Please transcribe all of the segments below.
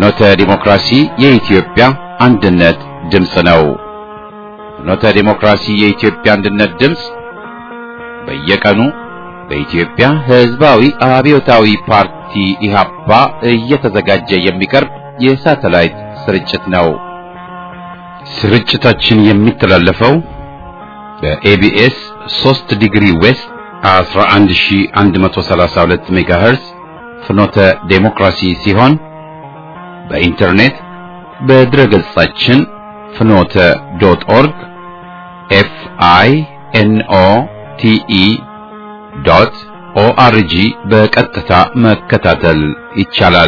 ፍኖተ ዲሞክራሲ የኢትዮጵያ አንድነት ድምፅ ነው። ፍኖተ ዲሞክራሲ የኢትዮጵያ አንድነት ድምፅ በየቀኑ በኢትዮጵያ ሕዝባዊ አብዮታዊ ፓርቲ ኢህአፓ እየተዘጋጀ የሚቀርብ የሳተላይት ስርጭት ነው። ስርጭታችን የሚተላለፈው በኤቢኤስ 3 ዲግሪ ዌስት 11132 ሜጋሄርዝ ፍኖተ ዴሞክራሲ ሲሆን በኢንተርኔት በድረገጻችን ፍኖተ ዶት ኦርግ ኤፍ አይ ኤን ኦ ቲ ኢ ዶት ኦአርጂ በቀጥታ መከታተል ይቻላል።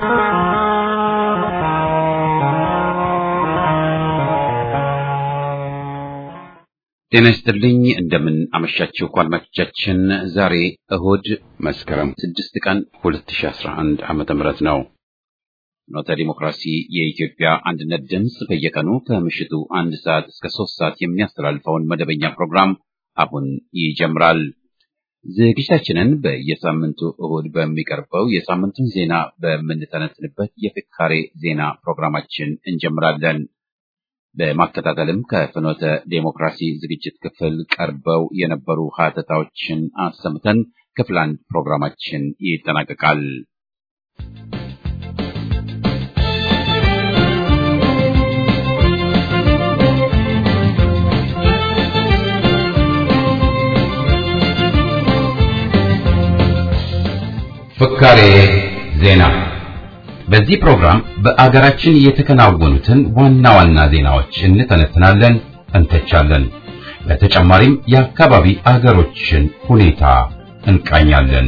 ጤና ይስጥልኝ። እንደምን አመሻችሁ አድማጮቻችን። ዛሬ እሁድ መስከረም 6 ቀን 2011 ዓመተ ምህረት ነው። ፍኖተ ዲሞክራሲ የኢትዮጵያ አንድነት ድምፅ በየቀኑ ከምሽቱ አንድ ሰዓት እስከ ሶስት ሰዓት የሚያስተላልፈውን መደበኛ ፕሮግራም አሁን ይጀምራል። ዝግጅታችንን በየሳምንቱ እሁድ በሚቀርበው የሳምንቱን ዜና በምንተነትንበት የፍካሬ ዜና ፕሮግራማችን እንጀምራለን። በማከታተልም ከፍኖተ ዴሞክራሲ ዝግጅት ክፍል ቀርበው የነበሩ ሀተታዎችን አሰምተን ክፍል አንድ ፕሮግራማችን ይጠናቀቃል። ፍካሬ ዜና በዚህ ፕሮግራም በአገራችን የተከናወኑትን ዋና ዋና ዜናዎች እንተነትናለን፣ እንተቻለን። በተጨማሪም የአካባቢ አገሮችን ሁኔታ እንቃኛለን።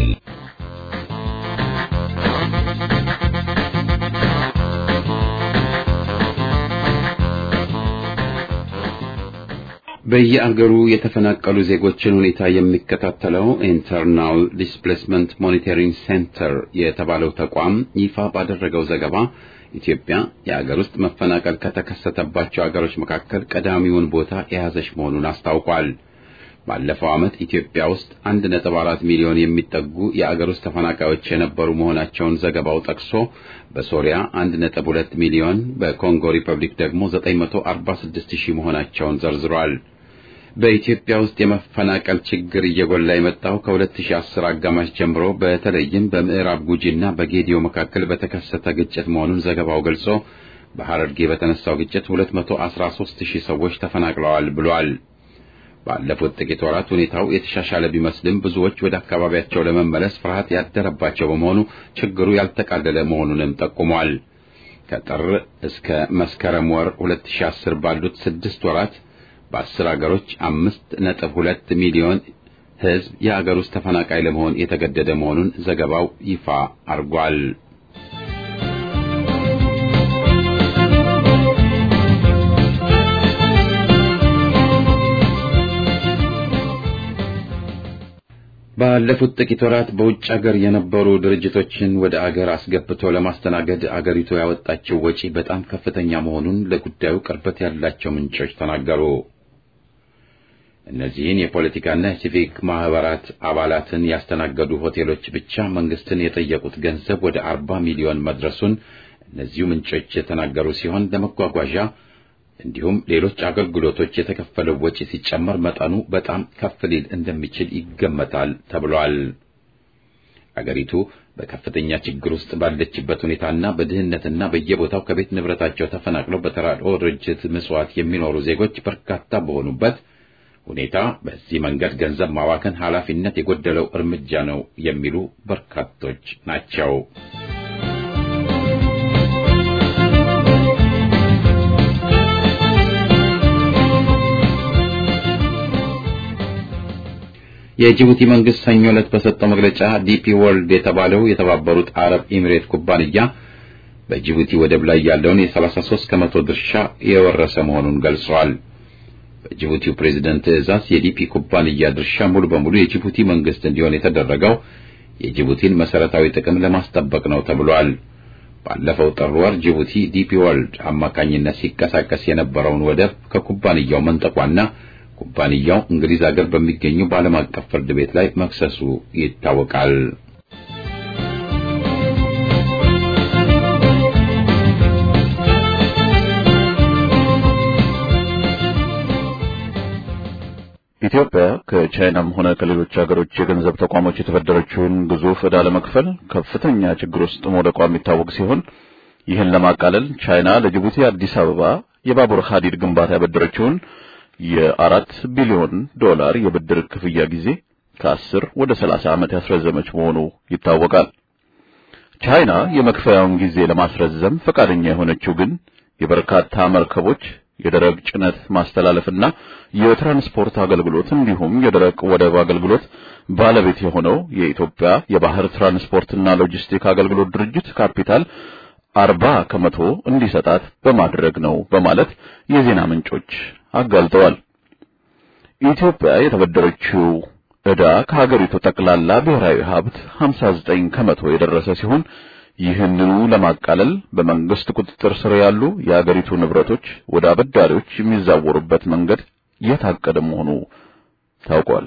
በየአገሩ የተፈናቀሉ ዜጎችን ሁኔታ የሚከታተለው ኢንተርናል ዲስፕሌስመንት ሞኒተሪንግ ሴንተር የተባለው ተቋም ይፋ ባደረገው ዘገባ ኢትዮጵያ የአገር ውስጥ መፈናቀል ከተከሰተባቸው አገሮች መካከል ቀዳሚውን ቦታ የያዘች መሆኑን አስታውቋል። ባለፈው ዓመት ኢትዮጵያ ውስጥ 1.4 ሚሊዮን የሚጠጉ የአገር ውስጥ ተፈናቃዮች የነበሩ መሆናቸውን ዘገባው ጠቅሶ በሶሪያ 1.2 ሚሊዮን፣ በኮንጎ ሪፐብሊክ ደግሞ 946 ሺህ መሆናቸውን ዘርዝሯል። በኢትዮጵያ ውስጥ የመፈናቀል ችግር እየጎላ የመጣው ከ2010 አጋማሽ ጀምሮ በተለይም በምዕራብ ጉጂና በጌዲዮ መካከል በተከሰተ ግጭት መሆኑን ዘገባው ገልጾ በሐረርጌ በተነሳው ግጭት 213 ሺህ ሰዎች ተፈናቅለዋል ብሏል። ባለፉት ጥቂት ወራት ሁኔታው የተሻሻለ ቢመስልም ብዙዎች ወደ አካባቢያቸው ለመመለስ ፍርሃት ያደረባቸው በመሆኑ ችግሩ ያልተቃለለ መሆኑንም ጠቁሟል። ከጥር እስከ መስከረም ወር 2010 ባሉት ስድስት ወራት በአስር አገሮች አምስት ነጥብ ሁለት ሚሊዮን ሕዝብ የአገር ውስጥ ተፈናቃይ ለመሆን የተገደደ መሆኑን ዘገባው ይፋ አርጓል። ባለፉት ጥቂት ወራት በውጭ አገር የነበሩ ድርጅቶችን ወደ አገር አስገብቶ ለማስተናገድ አገሪቱ ያወጣችው ወጪ በጣም ከፍተኛ መሆኑን ለጉዳዩ ቅርበት ያላቸው ምንጮች ተናገሩ። እነዚህን የፖለቲካና የሲቪክ ማህበራት አባላትን ያስተናገዱ ሆቴሎች ብቻ መንግስትን የጠየቁት ገንዘብ ወደ አርባ ሚሊዮን መድረሱን እነዚሁ ምንጮች የተናገሩ ሲሆን ለመጓጓዣ እንዲሁም ሌሎች አገልግሎቶች የተከፈለው ወጪ ሲጨመር መጠኑ በጣም ከፍ ሊል እንደሚችል ይገመታል ተብሏል። አገሪቱ በከፍተኛ ችግር ውስጥ ባለችበት ሁኔታና በድህነትና በየቦታው ከቤት ንብረታቸው ተፈናቅለው በተራድኦ ድርጅት ምጽዋት የሚኖሩ ዜጎች በርካታ በሆኑበት ሁኔታ በዚህ መንገድ ገንዘብ ማባከን ኃላፊነት የጎደለው እርምጃ ነው የሚሉ በርካቶች ናቸው። የጅቡቲ መንግስት ሰኞ ዕለት በሰጠው መግለጫ ዲፒ ወርልድ የተባለው የተባበሩት አረብ ኤሚሬት ኩባንያ በጅቡቲ ወደብ ላይ ያለውን የ33 ከመቶ ድርሻ የወረሰ መሆኑን ገልጿል። በጅቡቲው ፕሬዝደንት ትዕዛዝ የዲፒ ኩባንያ ድርሻ ሙሉ በሙሉ የጅቡቲ መንግስት እንዲሆን የተደረገው የጅቡቲን መሰረታዊ ጥቅም ለማስጠበቅ ነው ተብሏል። ባለፈው ጥር ወር ጅቡቲ ዲፒ ወርልድ አማካኝነት ሲንቀሳቀስ የነበረውን ወደብ ከኩባንያው መንጠቋና ኩባንያው እንግሊዝ ሀገር በሚገኘው በዓለም አቀፍ ፍርድ ቤት ላይ መክሰሱ ይታወቃል። ኢትዮጵያ ከቻይናም ሆነ ከሌሎች ሀገሮች የገንዘብ ተቋሞች የተበደረችውን ግዙፍ ዕዳ ለመክፈል ከፍተኛ ችግር ውስጥ መውደቋ የሚታወቅ ሲሆን ይህን ለማቃለል ቻይና ለጅቡቲ አዲስ አበባ የባቡር ሐዲድ ግንባታ ያበደረችውን የአራት ቢሊዮን ዶላር የብድር ክፍያ ጊዜ ከአስር ወደ ሰላሳ ዓመት ያስረዘመች መሆኑ ይታወቃል። ቻይና የመክፈያውን ጊዜ ለማስረዘም ፈቃደኛ የሆነችው ግን የበርካታ መርከቦች የደረቅ ጭነት ማስተላለፍና የትራንስፖርት አገልግሎት እንዲሁም የደረቅ ወደብ አገልግሎት ባለቤት የሆነው የኢትዮጵያ የባህር ትራንስፖርትና ሎጂስቲክ አገልግሎት ድርጅት ካፒታል አርባ ከመቶ እንዲሰጣት በማድረግ ነው በማለት የዜና ምንጮች አጋልጠዋል። ኢትዮጵያ የተበደረችው ዕዳ ከሀገሪቱ ጠቅላላ ብሔራዊ ሀብት 59 ከመቶ የደረሰ ሲሆን ይህንኑ ለማቃለል በመንግስት ቁጥጥር ስር ያሉ የአገሪቱ ንብረቶች ወደ አበዳሪዎች የሚዛወሩበት መንገድ የታቀደ መሆኑ ታውቋል።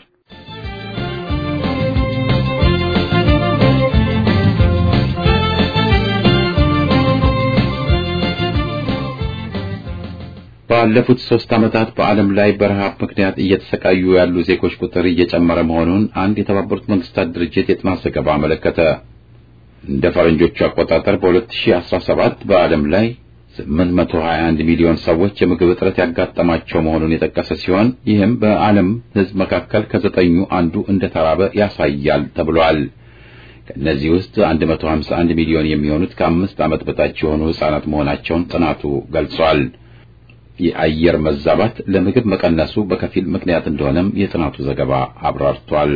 ባለፉት ሶስት ዓመታት በዓለም ላይ በረሃብ ምክንያት እየተሰቃዩ ያሉ ዜጎች ቁጥር እየጨመረ መሆኑን አንድ የተባበሩት መንግስታት ድርጅት የጥናት ዘገባ አመለከተ። እንደ ፈረንጆቹ አቆጣጠር በ2017 በዓለም ላይ 821 ሚሊዮን ሰዎች የምግብ እጥረት ያጋጠማቸው መሆኑን የጠቀሰ ሲሆን ይህም በዓለም ሕዝብ መካከል ከዘጠኙ አንዱ እንደተራበ ያሳያል ተብሏል። ከእነዚህ ውስጥ 151 ሚሊዮን የሚሆኑት ከአምስት ዓመት በታች የሆኑ ሕፃናት መሆናቸውን ጥናቱ ገልጿል። የአየር መዛባት ለምግብ መቀነሱ በከፊል ምክንያት እንደሆነም የጥናቱ ዘገባ አብራርቷል።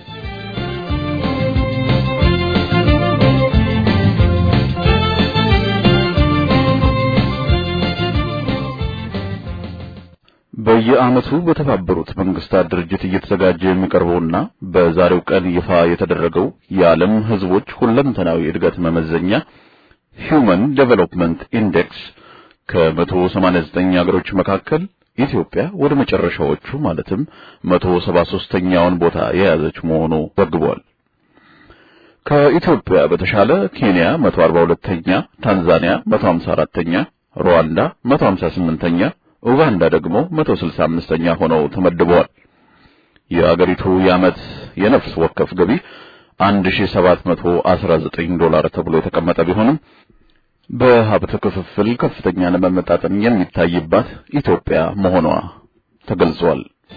በየዓመቱ በተባበሩት መንግስታት ድርጅት እየተዘጋጀ የሚቀርበውና በዛሬው ቀን ይፋ የተደረገው የዓለም ሕዝቦች ሁለንተናዊ እድገት መመዘኛ ሂውመን ዴቨሎፕመንት ኢንዴክስ ከ189 ሀገሮች መካከል ኢትዮጵያ ወደ መጨረሻዎቹ ማለትም 173ኛውን ቦታ የያዘች መሆኑ ዘግቧል። ከኢትዮጵያ በተሻለ ኬንያ 142ኛ፣ ታንዛኒያ 154ኛ፣ ሩዋንዳ 158ኛ፣ ኡጋንዳ ደግሞ 165ኛ ሆነው ተመድበዋል። የአገሪቱ የዓመት የነፍስ ወከፍ ገቢ 1719 ዶላር ተብሎ የተቀመጠ ቢሆንም በሀብት ክፍፍል ከፍተኛ ለመመጣጠን የሚታይባት ኢትዮጵያ መሆኗ ተገልጿል።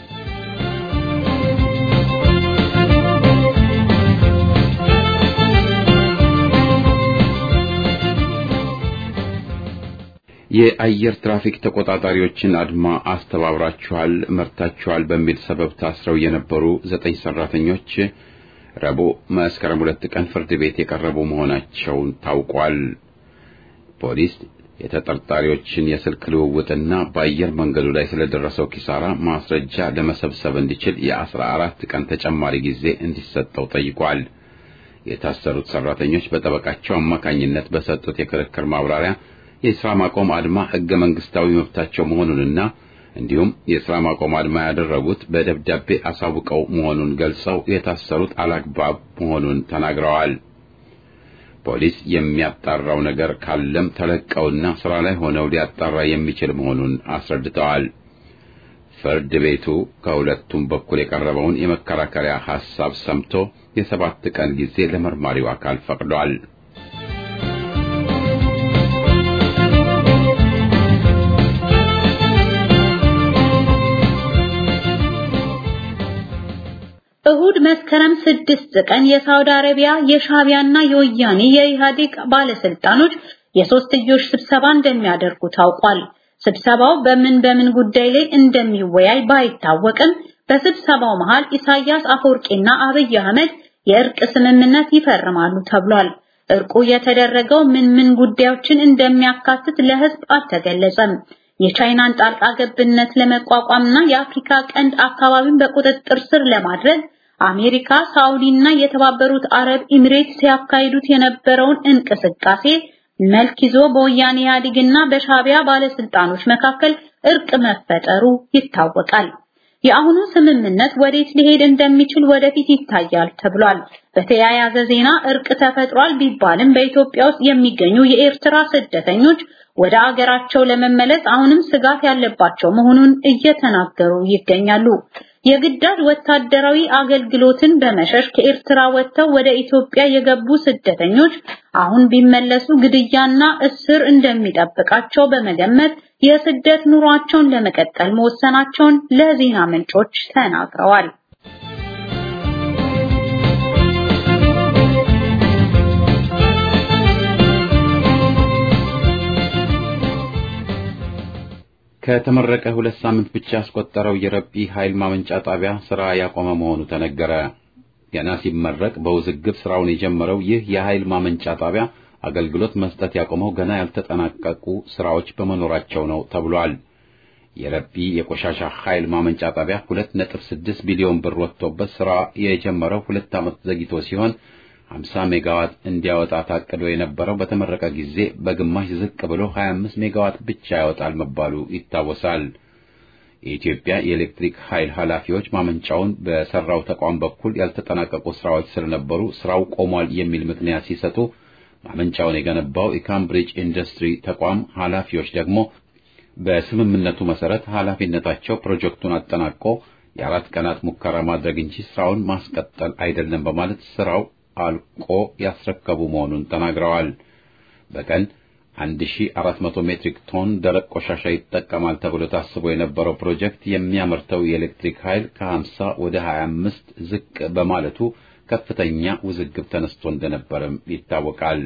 የአየር ትራፊክ ተቆጣጣሪዎችን አድማ አስተባብራችኋል፣ መርታችኋል በሚል ሰበብ ታስረው የነበሩ ዘጠኝ ሰራተኞች ረቡዕ መስከረም ሁለት ቀን ፍርድ ቤት የቀረቡ መሆናቸውን ታውቋል። ፖሊስ የተጠርጣሪዎችን የስልክ ልውውጥና በአየር መንገዱ ላይ ስለደረሰው ኪሳራ ማስረጃ ለመሰብሰብ እንዲችል የአስራ አራት ቀን ተጨማሪ ጊዜ እንዲሰጠው ጠይቋል። የታሰሩት ሰራተኞች በጠበቃቸው አማካኝነት በሰጡት የክርክር ማብራሪያ የሥራ ማቆም አድማ ሕገ መንግስታዊ መብታቸው መሆኑንና እንዲሁም የሥራ ማቆም አድማ ያደረጉት በደብዳቤ አሳውቀው መሆኑን ገልጸው የታሰሩት አላግባብ መሆኑን ተናግረዋል። ፖሊስ የሚያጣራው ነገር ካለም ተለቀውና ስራ ላይ ሆነው ሊያጣራ የሚችል መሆኑን አስረድተዋል። ፍርድ ቤቱ ከሁለቱም በኩል የቀረበውን የመከራከሪያ ሐሳብ ሰምቶ የሰባት ቀን ጊዜ ለመርማሪው አካል ፈቅዷል። እሁድ መስከረም ስድስት ቀን የሳውዲ አረቢያ የሻቢያና የወያኔ የኢህአዴግ ባለስልጣኖች የሶስትዮሽ ስብሰባ እንደሚያደርጉ ታውቋል። ስብሰባው በምን በምን ጉዳይ ላይ እንደሚወያይ ባይታወቅም በስብሰባው መሃል ኢሳያስ አፈወርቂና አብይ አህመድ የእርቅ ስምምነት ይፈርማሉ ተብሏል። እርቁ የተደረገው ምን ምን ጉዳዮችን እንደሚያካትት ለህዝብ አልተገለጸም። የቻይናን ጣልቃ ገብነት ለመቋቋምና የአፍሪካ ቀንድ አካባቢን በቁጥጥር ስር ለማድረግ አሜሪካ፣ ሳውዲ እና የተባበሩት አረብ ኤሚሬት ሲያካሂዱት የነበረውን እንቅስቃሴ መልክ ይዞ በወያኔ ኢህአዴግና በሻቢያ ባለስልጣኖች መካከል እርቅ መፈጠሩ ይታወቃል። የአሁኑ ስምምነት ወዴት ሊሄድ እንደሚችል ወደፊት ይታያል ተብሏል። በተያያዘ ዜና እርቅ ተፈጥሯል ቢባልም በኢትዮጵያ ውስጥ የሚገኙ የኤርትራ ስደተኞች ወደ አገራቸው ለመመለስ አሁንም ስጋት ያለባቸው መሆኑን እየተናገሩ ይገኛሉ። የግዳጅ ወታደራዊ አገልግሎትን በመሸሽ ከኤርትራ ወጥተው ወደ ኢትዮጵያ የገቡ ስደተኞች አሁን ቢመለሱ ግድያና እስር እንደሚጠብቃቸው በመገመት የስደት ኑሯቸውን ለመቀጠል መወሰናቸውን ለዜና ምንጮች ተናግረዋል። ከተመረቀ ሁለት ሳምንት ብቻ ያስቆጠረው የረቢ ኃይል ማመንጫ ጣቢያ ስራ ያቆመ መሆኑ ተነገረ። ገና ሲመረቅ በውዝግብ ስራውን የጀመረው ይህ የኃይል ማመንጫ ጣቢያ አገልግሎት መስጠት ያቆመው ገና ያልተጠናቀቁ ስራዎች በመኖራቸው ነው ተብሏል። የረቢ የቆሻሻ ኃይል ማመንጫ ጣቢያ 2.6 ቢሊዮን ብር ወጥቶበት ስራ የጀመረው ሁለት ዓመት ዘግይቶ ሲሆን 50 ሜጋዋት እንዲያወጣ ታቅዶ የነበረው በተመረቀ ጊዜ በግማሽ ዝቅ ብሎ 25 ሜጋዋት ብቻ ያወጣል መባሉ ይታወሳል። የኢትዮጵያ የኤሌክትሪክ ኃይል ኃላፊዎች ማመንጫውን በሰራው ተቋም በኩል ያልተጠናቀቁ ስራዎች ስለነበሩ ስራው ቆሟል የሚል ምክንያት ሲሰጡ፣ ማመንጫውን የገነባው የካምብሪጅ ኢንዱስትሪ ተቋም ኃላፊዎች ደግሞ በስምምነቱ መሰረት ኃላፊነታቸው ፕሮጀክቱን አጠናቆ የአራት ቀናት ሙከራ ማድረግ እንጂ ስራውን ማስቀጠል አይደለም በማለት ስራው አልቆ ያስረከቡ መሆኑን ተናግረዋል። በቀን 1400 ሜትሪክ ቶን ደረቅ ቆሻሻ ይጠቀማል ተብሎ ታስቦ የነበረው ፕሮጀክት የሚያመርተው የኤሌክትሪክ ኃይል ከ50 ወደ 25 ዝቅ በማለቱ ከፍተኛ ውዝግብ ተነስቶ እንደነበርም ይታወቃል።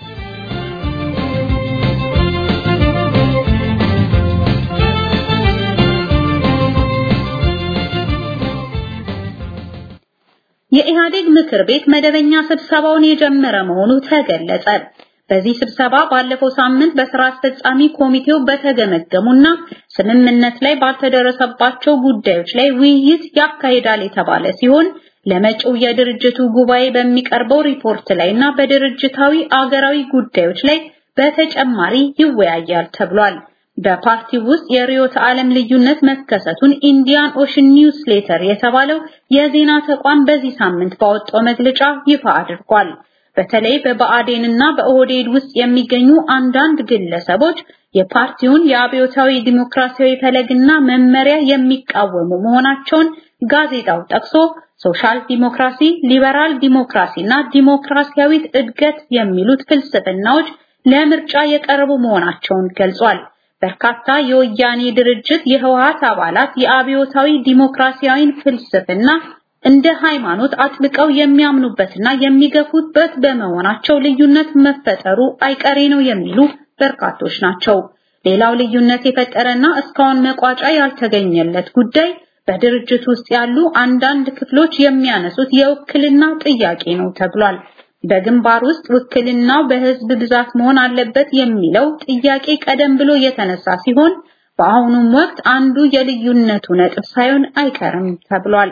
የኢህአዴግ ምክር ቤት መደበኛ ስብሰባውን የጀመረ መሆኑ ተገለጸ። በዚህ ስብሰባ ባለፈው ሳምንት በስራ አስፈጻሚ ኮሚቴው በተገመገሙና ስምምነት ላይ ባልተደረሰባቸው ጉዳዮች ላይ ውይይት ያካሂዳል የተባለ ሲሆን ለመጪው የድርጅቱ ጉባኤ በሚቀርበው ሪፖርት ላይና በድርጅታዊ አገራዊ ጉዳዮች ላይ በተጨማሪ ይወያያል ተብሏል። በፓርቲው ውስጥ የርዕዮተ ዓለም ልዩነት መከሰቱን ኢንዲያን ኦሽን ኒውስ ሌተር የተባለው የዜና ተቋም በዚህ ሳምንት ባወጣው መግለጫ ይፋ አድርጓል። በተለይ በብአዴንና በኦህዴድ ውስጥ የሚገኙ አንዳንድ ግለሰቦች የፓርቲውን የአብዮታዊ ዲሞክራሲያዊ ፈለግና መመሪያ የሚቃወሙ መሆናቸውን ጋዜጣው ጠቅሶ ሶሻል ዲሞክራሲ፣ ሊበራል ዲሞክራሲና ዲሞክራሲያዊት እድገት የሚሉት ፍልስፍናዎች ለምርጫ የቀረቡ መሆናቸውን ገልጿል። በርካታ የወያኔ ድርጅት የህወሓት አባላት የአብዮታዊ ዲሞክራሲያዊን ፍልስፍና እንደ ሃይማኖት አጥብቀው የሚያምኑበትና የሚገፉበት በመሆናቸው ልዩነት መፈጠሩ አይቀሬ ነው የሚሉ በርካቶች ናቸው። ሌላው ልዩነት የፈጠረና እስካሁን መቋጫ ያልተገኘለት ጉዳይ በድርጅት ውስጥ ያሉ አንዳንድ ክፍሎች የሚያነሱት የውክልና ጥያቄ ነው ተብሏል። በግንባር ውስጥ ውክልናው በህዝብ ብዛት መሆን አለበት የሚለው ጥያቄ ቀደም ብሎ የተነሳ ሲሆን በአሁኑም ወቅት አንዱ የልዩነቱ ነጥብ ሳይሆን አይቀርም ተብሏል።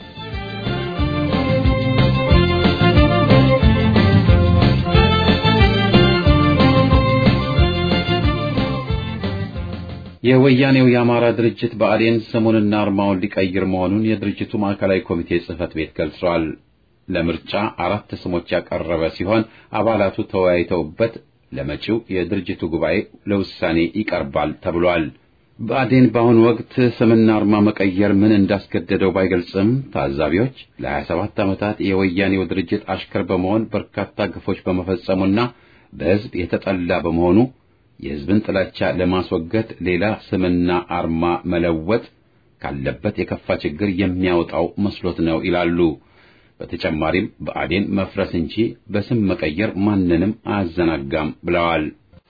የወያኔው የአማራ ድርጅት ብአዴን ስሙንና አርማውን ሊቀይር መሆኑን የድርጅቱ ማዕከላዊ ኮሚቴ ጽህፈት ቤት ገልጿል። ለምርጫ አራት ስሞች ያቀረበ ሲሆን አባላቱ ተወያይተውበት ለመጪው የድርጅቱ ጉባኤ ለውሳኔ ይቀርባል ተብሏል። ብአዴን በአሁኑ ወቅት ስምና አርማ መቀየር ምን እንዳስገደደው ባይገልጽም ታዛቢዎች ለ27 ዓመታት የወያኔው ድርጅት አሽከር በመሆን በርካታ ግፎች በመፈጸሙና በሕዝብ የተጠላ በመሆኑ የሕዝብን ጥላቻ ለማስወገድ ሌላ ስምና አርማ መለወጥ ካለበት የከፋ ችግር የሚያወጣው መስሎት ነው ይላሉ። በተጨማሪም ብአዴን መፍረስ እንጂ በስም መቀየር ማንንም አያዘናጋም ብለዋል።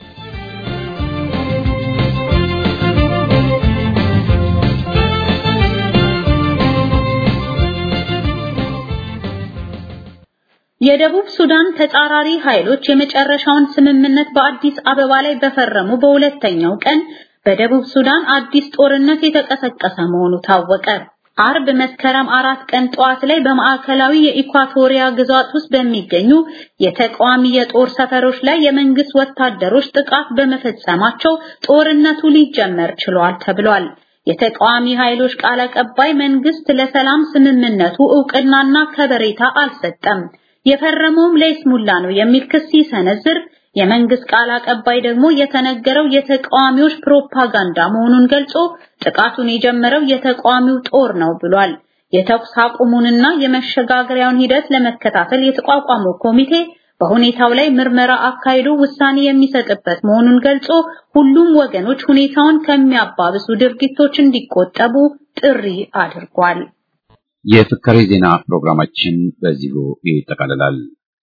የደቡብ ሱዳን ተጻራሪ ኃይሎች የመጨረሻውን ስምምነት በአዲስ አበባ ላይ በፈረሙ በሁለተኛው ቀን በደቡብ ሱዳን አዲስ ጦርነት የተቀሰቀሰ መሆኑ ታወቀ። አርብ መስከረም አራት ቀን ጠዋት ላይ በማዕከላዊ የኢኳቶሪያ ግዛት ውስጥ በሚገኙ የተቃዋሚ የጦር ሰፈሮች ላይ የመንግስት ወታደሮች ጥቃት በመፈጸማቸው ጦርነቱ ሊጀመር ችሏል ተብሏል። የተቃዋሚ ኃይሎች ቃል አቀባይ መንግስት ለሰላም ስምምነቱ እውቅናና ከበሬታ አልሰጠም፣ የፈረመውም ለይስሙላ ነው የሚል ክስ ሲሰነዝር የመንግስት ቃል አቀባይ ደግሞ የተነገረው የተቃዋሚዎች ፕሮፓጋንዳ መሆኑን ገልጾ ጥቃቱን የጀመረው የተቃዋሚው ጦር ነው ብሏል። የተኩስ አቁሙንና የመሸጋገሪያውን ሂደት ለመከታተል የተቋቋመው ኮሚቴ በሁኔታው ላይ ምርመራ አካሂዶ ውሳኔ የሚሰጥበት መሆኑን ገልጾ ሁሉም ወገኖች ሁኔታውን ከሚያባብሱ ድርጊቶች እንዲቆጠቡ ጥሪ አድርጓል። የፍካሬ ዜና ፕሮግራማችን በዚሁ ይጠቃልላል።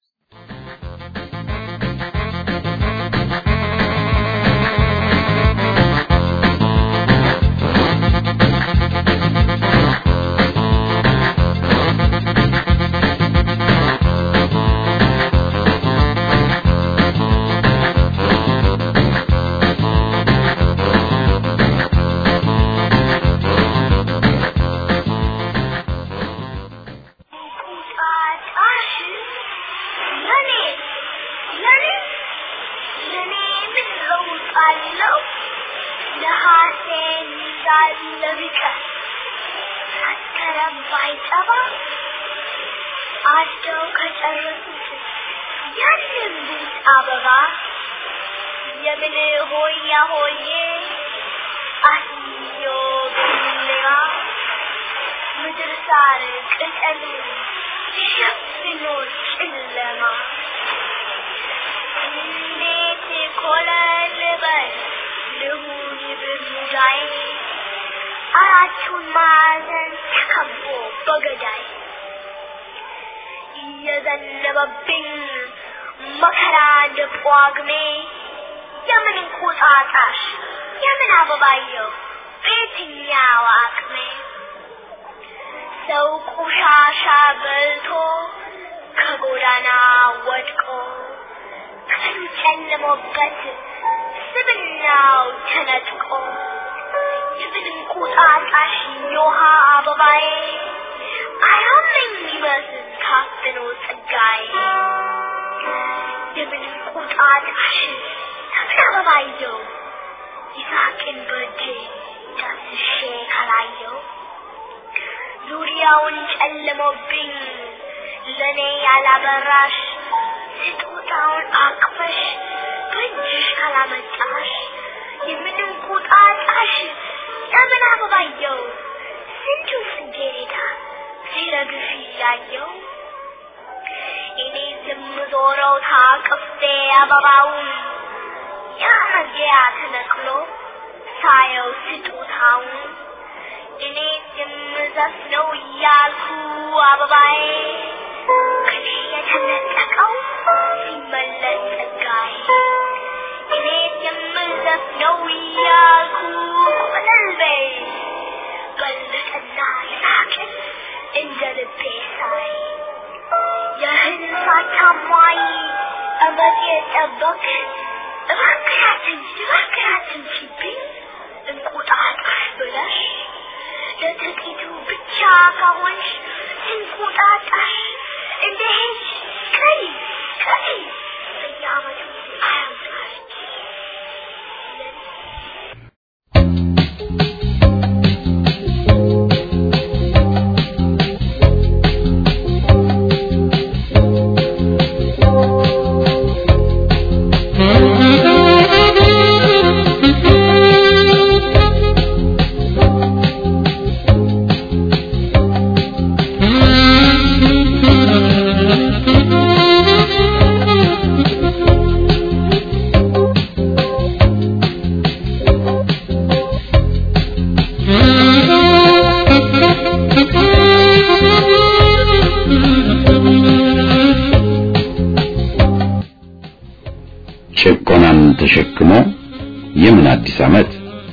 አጭደው ከጨረሱት ያንን ቡት አበባ የምን ሆያ ሆዬ አስዮ ብሌዋ ምድር ሳር ቅጠሉ ሸፍኖ ጨለማ እንዴት ኮለል በል ልሁን ብሙዳይ አራቱን ማዕዘን ተከቦ በገዳይ እየዘነበብኝ መከራ እንደ ጳጉሜ የምን እንቁጣጣሽ የምን አበባየው በየትኛው አቅሜ ሰው ቆሻሻ በልቶ ከጎዳና ወድቆ ቀኑ ጨልሞበት ስብናው ተነጥቆ የምን እንቁጣጣሽ የውሃ አበባዬ አያመኝ ይመስል ታፍኖ ጸጋዬ የምን እንቁጣጣሽ የምን አበባየው ይሳቅን በእጄ ዳስሼ ካላየው ዙሪያውን ጨልሞብኝ ለእኔ ያላበራሽ ስጦታውን አቅፈሽ በእጅሽ ካላመጣሽ የምን እንቁጣጣሽ የምን አበባየው ስንቱ ጽጌረዳ ሲረግፍ እያየው እኔ የምዞረው ታቅፌ አበባውን ያ መግቢያ ተነቅሎ ሳየው ስጦታውን እኔ የምዘፍነው እያልኩ አበባዬ ከኔ የተነጠቀው ሲመለስ ጸጋዬ እኔ የምዘፍነው እያልኩ ቆለልቤ በልጥና ይሳቅን እንደ ልቤ ሳይ የህል ሳታማይ እመት የጠበቅ እባክራትን እባክራትን ሲብኝ እንቁጣጣሽ ብለሽ ለጥቂቱ ብቻ ከሆንሽ እንቁጣጣሽ እንደ ሄድሽ ቀሪ ቀሪ በየዓመቱ አያምጣሽ ጭቆናን ተሸክሞ የምን አዲስ ዓመት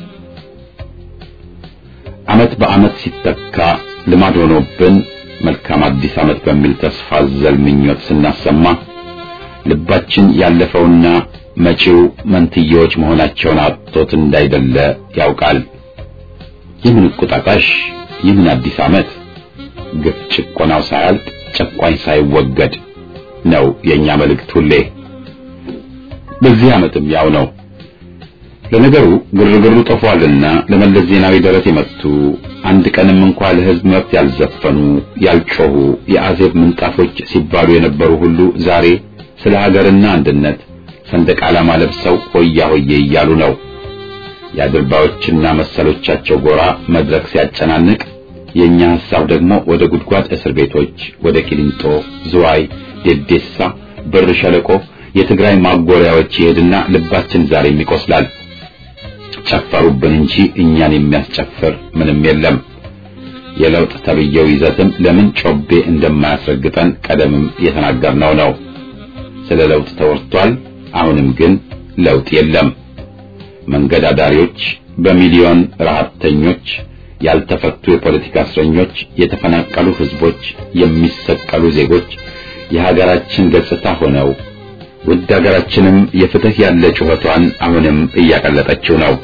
ዓመት በዓመት ሲተካ ልማድ ሆኖብን መልካም አዲስ ዓመት በሚል ተስፋ አዘል ምኞት ስናሰማ ልባችን ያለፈውና መጪው መንትያዎች መሆናቸውን አጥቶት እንዳይደለ ያውቃል። የምን ቁጣጣሽ የምን አዲስ ዓመት ግፍ ጭቆናው ሳያልቅ ጨቋኝ ሳይወገድ ነው የኛ መልእክት ሁሌ። በዚህ ዓመትም ያው ነው። ለነገሩ ግርግሩ ጠፏልና ለመለስ ዜናዊ ደረት የመቱ አንድ ቀንም እንኳ ለሕዝብ መብት ያልዘፈኑ ያልጮሁ የአዜብ ምንጣፎች ሲባሉ የነበሩ ሁሉ ዛሬ ስለ ሀገርና አንድነት ሰንደቅ ዓላማ ለብሰው ሆያ ሆዬ እያሉ ነው። የአድርባዮችና መሰሎቻቸው ጎራ መድረክ ሲያጨናንቅ የኛ ሐሳብ ደግሞ ወደ ጉድጓድ እስር ቤቶች፣ ወደ ቂሊንጦ፣ ዝዋይ፣ ዴዴሳ፣ ብር ሸለቆ፣ የትግራይ ማጎሪያዎች ይሄድና ልባችን ዛሬም ይቆስላል። ጨፈሩብን እንጂ እኛን የሚያስጨፍር ምንም የለም። የለውጥ ተብየው ይዘትም ለምን ጮቤ እንደማያስረግጠን ቀደምም የተናገርነው ነው። ስለ ለውጥ ተወርቷል። አሁንም ግን ለውጥ የለም። መንገድ አዳሪዎች፣ በሚሊዮን ረሃብተኞች፣ ያልተፈቱ የፖለቲካ እስረኞች፣ የተፈናቀሉ ህዝቦች፣ የሚሰቀሉ ዜጎች የሀገራችን ገጽታ ሆነው ውድ ሀገራችንም የፍትህ ያለ ጩኸቷን አሁንም እያቀለጠችው ነው።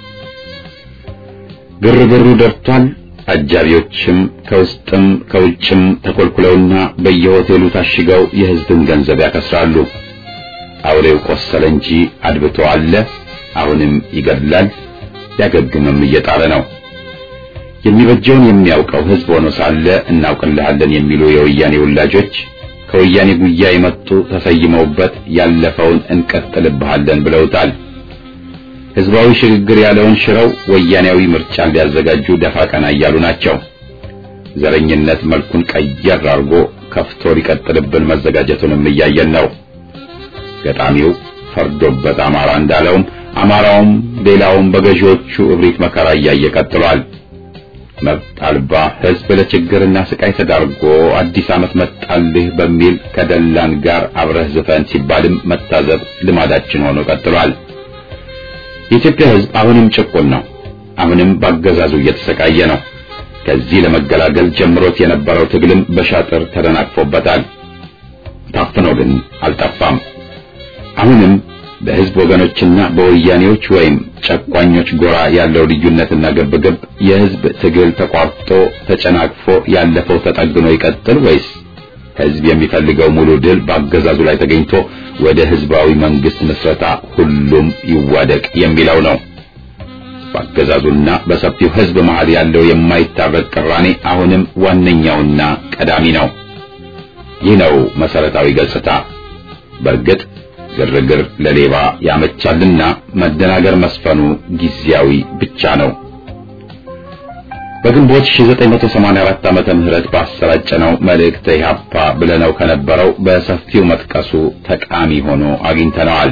ግርግሩ ደርቷል። አጃቢዎችም ከውስጥም ከውጭም ተኮልኩለውና በየሆቴሉ ታሽገው የህዝብን ገንዘብ ያከስራሉ። አውሬው ቆሰለ እንጂ አድብቶ አለ። አሁንም ይገድላል፣ ሊያገግምም እየጣረ ነው። የሚበጀውን የሚያውቀው ህዝብ ሆኖ ሳለ እናውቅልሃለን የሚሉ የወያኔ ውላጆች ከወያኔ ጉያ የመጡ ተሰይመውበት ያለፈውን እንቀጥልብሃለን ብለውታል። ህዝባዊ ሽግግር ያለውን ሽረው ወያኔያዊ ምርጫን ሊያዘጋጁ ደፋ ቀና እያሉ ናቸው። ዘረኝነት መልኩን ቀየር አድርጎ ከፍቶ ሊቀጥልብን መዘጋጀቱንም እያየን ነው። ገጣሚው ፈርዶበት አማራ እንዳለውም አማራውም ሌላውም በገዢዎቹ እብሪት መከራ እያየ ቀጥሏል። መብት አልባ ህዝብ ለችግርና ስቃይ ተዳርጎ አዲስ ዓመት መጣልህ በሚል ከደላን ጋር አብረህ ዝፈን ሲባልም መታዘብ ልማዳችን ሆኖ ቀጥሏል። የኢትዮጵያ ህዝብ አሁንም ጭቁን ነው። አሁንም በአገዛዙ እየተሰቃየ ነው። ከዚህ ለመገላገል ጀምሮት የነበረው ትግልም በሻጥር ተደናቅፎበታል። ታፍኖ ግን አልጠፋም። አሁንም በህዝብ ወገኖችና በወያኔዎች ወይም ጨቋኞች ጎራ ያለው ልዩነትና ግብግብ የህዝብ ትግል ተቋርጦ ተጨናቅፎ ያለፈው ተጠግኖ ይቀጥል ወይስ ህዝብ የሚፈልገው ሙሉ ድል በአገዛዙ ላይ ተገኝቶ ወደ ህዝባዊ መንግስት ምስረታ ሁሉም ይዋደቅ የሚለው ነው። በአገዛዙና በሰፊው ህዝብ መሃል ያለው የማይታረቅ ቅራኔ አሁንም ዋነኛውና ቀዳሚ ነው። ይህ ነው መሰረታዊ ገጽታ። በእርግጥ ግርግር ለሌባ ያመቻልና መደናገር መስፈኑ ጊዜያዊ ብቻ ነው። በግንቦት 1984 ዓመተ ምህረት ባሰራጨነው መልእክተ ኢህአፓ ብለነው ከነበረው በሰፊው መጥቀሱ ጠቃሚ ሆኖ አግኝተነዋል።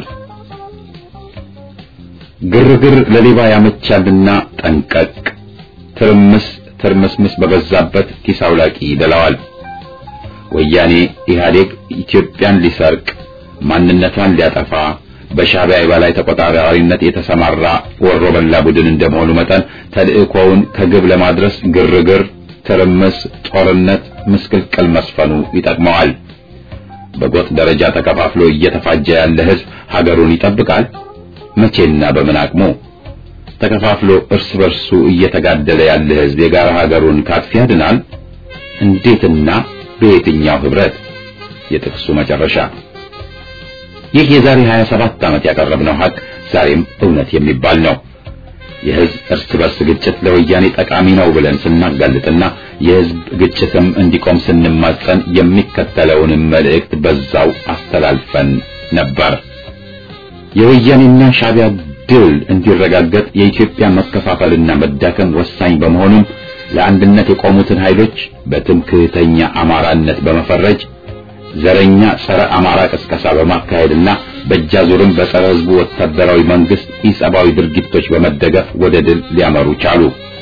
ግርግር ለሌባ ያመቻልና ጠንቀቅ፣ ትርምስ ትርምስምስ በበዛበት ኪስ አውላቂ ይደላዋል። ወያኔ ኢህአዴግ ኢትዮጵያን ሊሰርቅ ማንነቷን ሊያጠፋ በሻዕቢያ የበላይ ተቆጣጣሪነት የተሰማራ ወሮ በላ ቡድን እንደመሆኑ መጠን ተልእኮውን ከግብ ለማድረስ ግርግር፣ ትርምስ፣ ጦርነት፣ ምስቅልቅል መስፈኑ ይጠቅመዋል። በጎጥ ደረጃ ተከፋፍሎ እየተፋጀ ያለ ህዝብ ሀገሩን ይጠብቃል? መቼና በምን አቅሙ? ተከፋፍሎ እርስ በርሱ እየተጋደለ ያለ ህዝብ የጋራ ሀገሩን ካጥፊ ያድናል? እንዴትና በየትኛው ህብረት? የጥቅሱ መጨረሻ ይህ የዛሬ 27 ዓመት ያቀረብነው ሀቅ ዛሬም እውነት የሚባል ነው። የህዝብ እርስ በርስ ግጭት ለወያኔ ጠቃሚ ነው ብለን ስናጋልጥና የህዝብ ግጭትም እንዲቆም ስንማጸን የሚከተለውንም መልእክት በዛው አስተላልፈን ነበር። የወያኔና ሻዕቢያ ድል እንዲረጋገጥ የኢትዮጵያ መከፋፈልና መዳከም ወሳኝ በመሆኑም ለአንድነት የቆሙትን ኃይሎች በትምክህተኛ አማራነት በመፈረጅ ዘረኛ ጸረ አማራ ቅስቀሳ በማካሄድና በእጃዙርም በጸረ ህዝቡ ወታደራዊ መንግስት ኢሰብአዊ ድርጊቶች በመደገፍ ወደ ድል ሊያመሩ ቻሉ።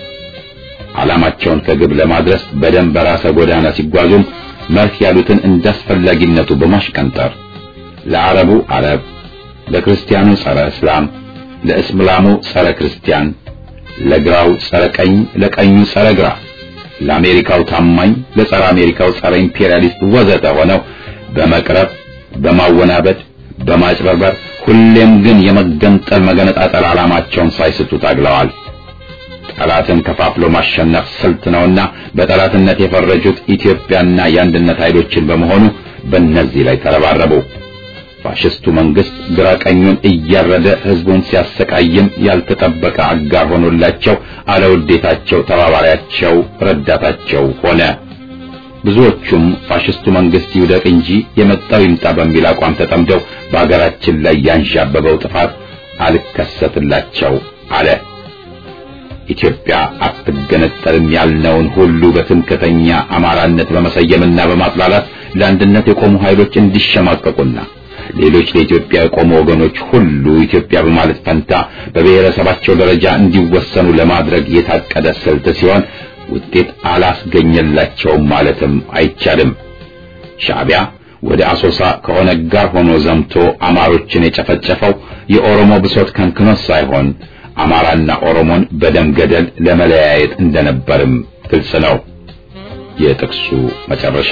ዓላማቸውን ከግብ ለማድረስ በደም በራሰ ጎዳና ሲጓዙም መርህ ያሉትን እንዳስፈላጊነቱ በማሽቀንጠር ለአረቡ አረብ፣ ለክርስቲያኑ ጸረ እስላም፣ ለእስላሙ ጸረ ክርስቲያን፣ ለግራው ጸረ ቀኝ፣ ለቀኙ ጸረ ግራ፣ ለአሜሪካው ታማኝ፣ ለጸረ አሜሪካው ጸረ ኢምፔሪያሊስት ወዘተ ሆነው በመቅረብ በማወናበድ በማጭበርበር ሁሌም ግን የመገንጠል መገነጣጠል ዓላማቸውን ሳይስቱ ታግለዋል። ጠላትን ከፋፍሎ ማሸነፍ ስልት ነውና በጠላትነት የፈረጁት ኢትዮጵያና የአንድነት ኃይሎችን በመሆኑ በእነዚህ ላይ ተረባረቡ። ፋሽስቱ መንግስት ግራ ቀኙን እያረደ ህዝቡን ሲያሰቃይም ያልተጠበቀ አጋር ሆኖላቸው አለውዴታቸው ተባባሪያቸው ረዳታቸው ሆነ። ብዙዎቹም ፋሽስቱ መንግስት ይውደቅ እንጂ የመጣው ይምጣ በሚል አቋም ተጠምደው በአገራችን ላይ ያንዣበበው ጥፋት አልከሰትላቸው አለ። ኢትዮጵያ አትገነጠልም ያልነውን ሁሉ በትምክተኛ አማራነት በመሰየምና በማጥላላት ለአንድነት የቆሙ ኃይሎች እንዲሸማቀቁና ሌሎች ለኢትዮጵያ የቆሙ ወገኖች ሁሉ ኢትዮጵያ በማለት ፈንታ በብሔረሰባቸው ደረጃ እንዲወሰኑ ለማድረግ የታቀደ ስልት ሲሆን ውጤት አላስገኘላቸውም ማለትም አይቻልም። ሻዕቢያ ወደ አሶሳ ከኦነግ ጋር ሆኖ ዘምቶ አማሮችን የጨፈጨፈው የኦሮሞ ብሶት ከንክኖት ሳይሆን አማራና ኦሮሞን በደም ገደል ለመለያየት እንደነበርም ግልጽ ነው። የጥቅሱ መጨረሻ።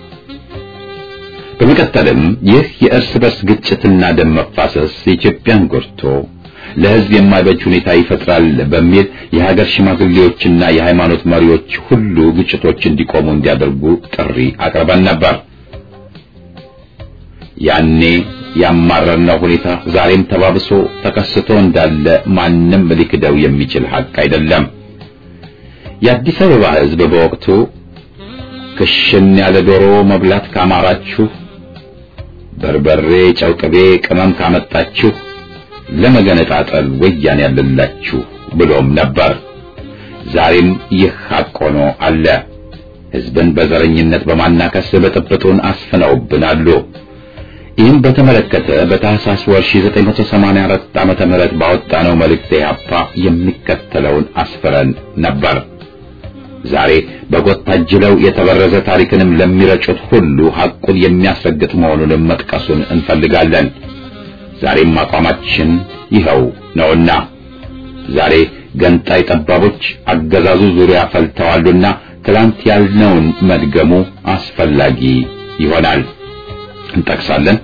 በመቀጠልም ይህ የእርስ በርስ ግጭትና ደም መፋሰስ የኢትዮጵያን ጎድቶ ለሕዝብ የማይበጅ ሁኔታ ይፈጥራል በሚል የሀገር ሽማግሌዎችና የሃይማኖት መሪዎች ሁሉ ግጭቶች እንዲቆሙ እንዲያደርጉ ጥሪ አቅርበን ነበር። ያኔ ያማረርነው ሁኔታ ዛሬም ተባብሶ ተከስቶ እንዳለ ማንም ሊክደው የሚችል ሀቅ አይደለም። የአዲስ አበባ ሕዝብ በወቅቱ ክሽን ያለ ዶሮ መብላት ካማራችሁ፣ በርበሬ፣ ጨው፣ ቅቤ፣ ቅመም ካመጣችሁ ለመገነጣጠል ወያኔ ያለላችሁ ብሎም ነበር። ዛሬም ይህ ሀቅ ሆኖ አለ። ሕዝብን በዘረኝነት በማናከስ ብጥብጡን አስፍነውብን አሉ። ይህም በተመለከተ በታህሳስ ወር 1984 ዓመተ ምህረት ባወጣነው መልእክት ኢህአፓ የሚከተለውን አስፍረን ነበር። ዛሬ በጎጥ ታጅለው የተበረዘ ታሪክንም ለሚረጩት ሁሉ ሐቁን የሚያስረግጥ መሆኑንም መጥቀሱን እንፈልጋለን። ዛሬም አቋማችን ይኸው ነውና ዛሬ ገንጣይ ጠባቦች አገዛዙ ዙሪያ ፈልተዋሉና ትላንት ያልነውን መድገሙ አስፈላጊ ይሆናል። እንጠቅሳለን።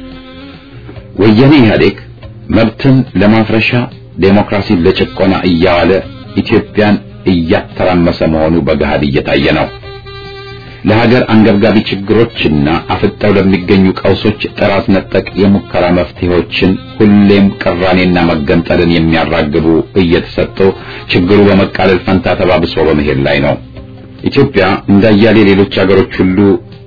ወያኔ ኢህአዴግ መብትን ለማፍረሻ ዴሞክራሲን ለጭቆና እያዋለ ኢትዮጵያን እያተራመሰ መሆኑ በገሃድ እየታየ ነው። ለሀገር አንገብጋቢ ችግሮችና አፍጠው ለሚገኙ ቀውሶች ጥራት ነጠቅ የሙከራ መፍትሄዎችን ሁሌም ቅራኔና መገንጠልን የሚያራግቡ እየተሰጡ ችግሩ በመቃለል ፈንታ ተባብሶ በመሄድ ላይ ነው። ኢትዮጵያ እንዳያሌ ሌሎች ሀገሮች ሁሉ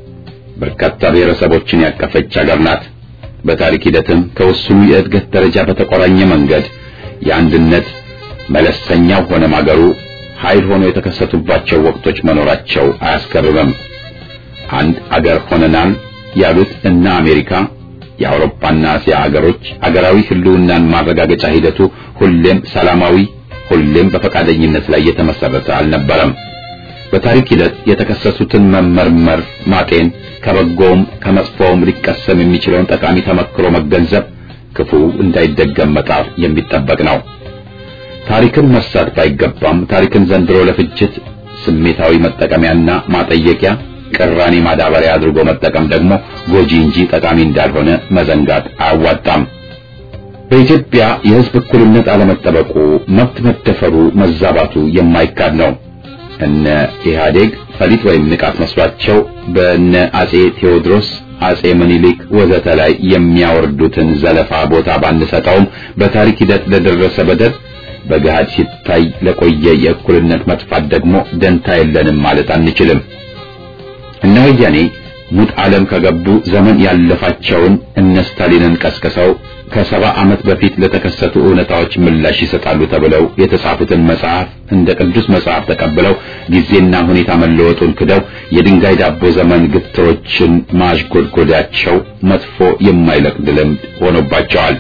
በርካታ ብሔረሰቦችን ያቀፈች ሀገር ናት። በታሪክ ሂደትም ከውስኑ የእድገት ደረጃ በተቆራኘ መንገድ የአንድነት መለሰኛው ሆነ ማገሩ ኃይል ሆኖ የተከሰቱባቸው ወቅቶች መኖራቸው አያስገርምም። አንድ አገር ሆነናል ያሉት እነ አሜሪካ፣ የአውሮፓና እስያ አገሮች አገራዊ ህልውናን ማረጋገጫ ሂደቱ ሁሌም ሰላማዊ፣ ሁሌም በፈቃደኝነት ላይ የተመሰረተ አልነበረም። በታሪክ ሂደት የተከሰሱትን መመርመር፣ ማጤን ከበጎውም ከመጥፎውም ሊቀሰም የሚችለውን ጠቃሚ ተመክሮ መገንዘብ፣ ክፉ እንዳይደገም መጣር የሚጠበቅ ነው። ታሪክን መርሳት ባይገባም ታሪክን ዘንድሮ ለፍጅት ስሜታዊ መጠቀሚያና ማጠየቂያ ቅራኔ ማዳበሪያ አድርጎ መጠቀም ደግሞ ጎጂ እንጂ ጠቃሚ እንዳልሆነ መዘንጋት አያዋጣም። በኢትዮጵያ የሕዝብ እኩልነት አለመጠበቁ፣ መብት መደፈሩ፣ መዛባቱ የማይካድ ነው። እነ ኢህአዴግ ፈሊጥ ወይም ንቃት መስሏቸው በእነ አጼ ቴዎድሮስ አጼ ምኒልክ ወዘተ ላይ የሚያወርዱትን ዘለፋ ቦታ ባንሰጠውም በታሪክ ሂደት ለደረሰ በደል በገሃድ ሲታይ ለቆየ የእኩልነት መጥፋት ደግሞ ደንታ የለንም ማለት አንችልም። እነ ወያኔ ሙት ዓለም ከገቡ ዘመን ያለፋቸውን እነ ስታሊንን ቀስቅሰው ከሰባ ዓመት በፊት ለተከሰቱ እውነታዎች ምላሽ ይሰጣሉ ተብለው የተጻፉትን መጽሐፍ እንደ ቅዱስ መጽሐፍ ተቀብለው ጊዜና ሁኔታ መለወጡን ክደው የድንጋይ ዳቦ ዘመን ግትሮችን ማሽጎድጎዳቸው መጥፎ የማይለቅድ ልምድ ሆኖባቸዋል።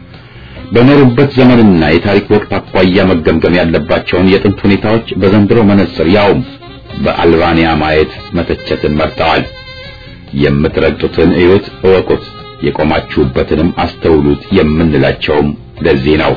በኖሩበት ዘመንና የታሪክ ወቅት አኳያ መገምገም ያለባቸውን የጥንት ሁኔታዎች በዘንድሮ መነጽር ያውም በአልባንያ ማየት መተቸትን መርጠዋል። የምትረግጡትን እዩት፣ እወቁት፣ የቆማችሁበትንም አስተውሉት የምንላቸውም ለዚህ ነው።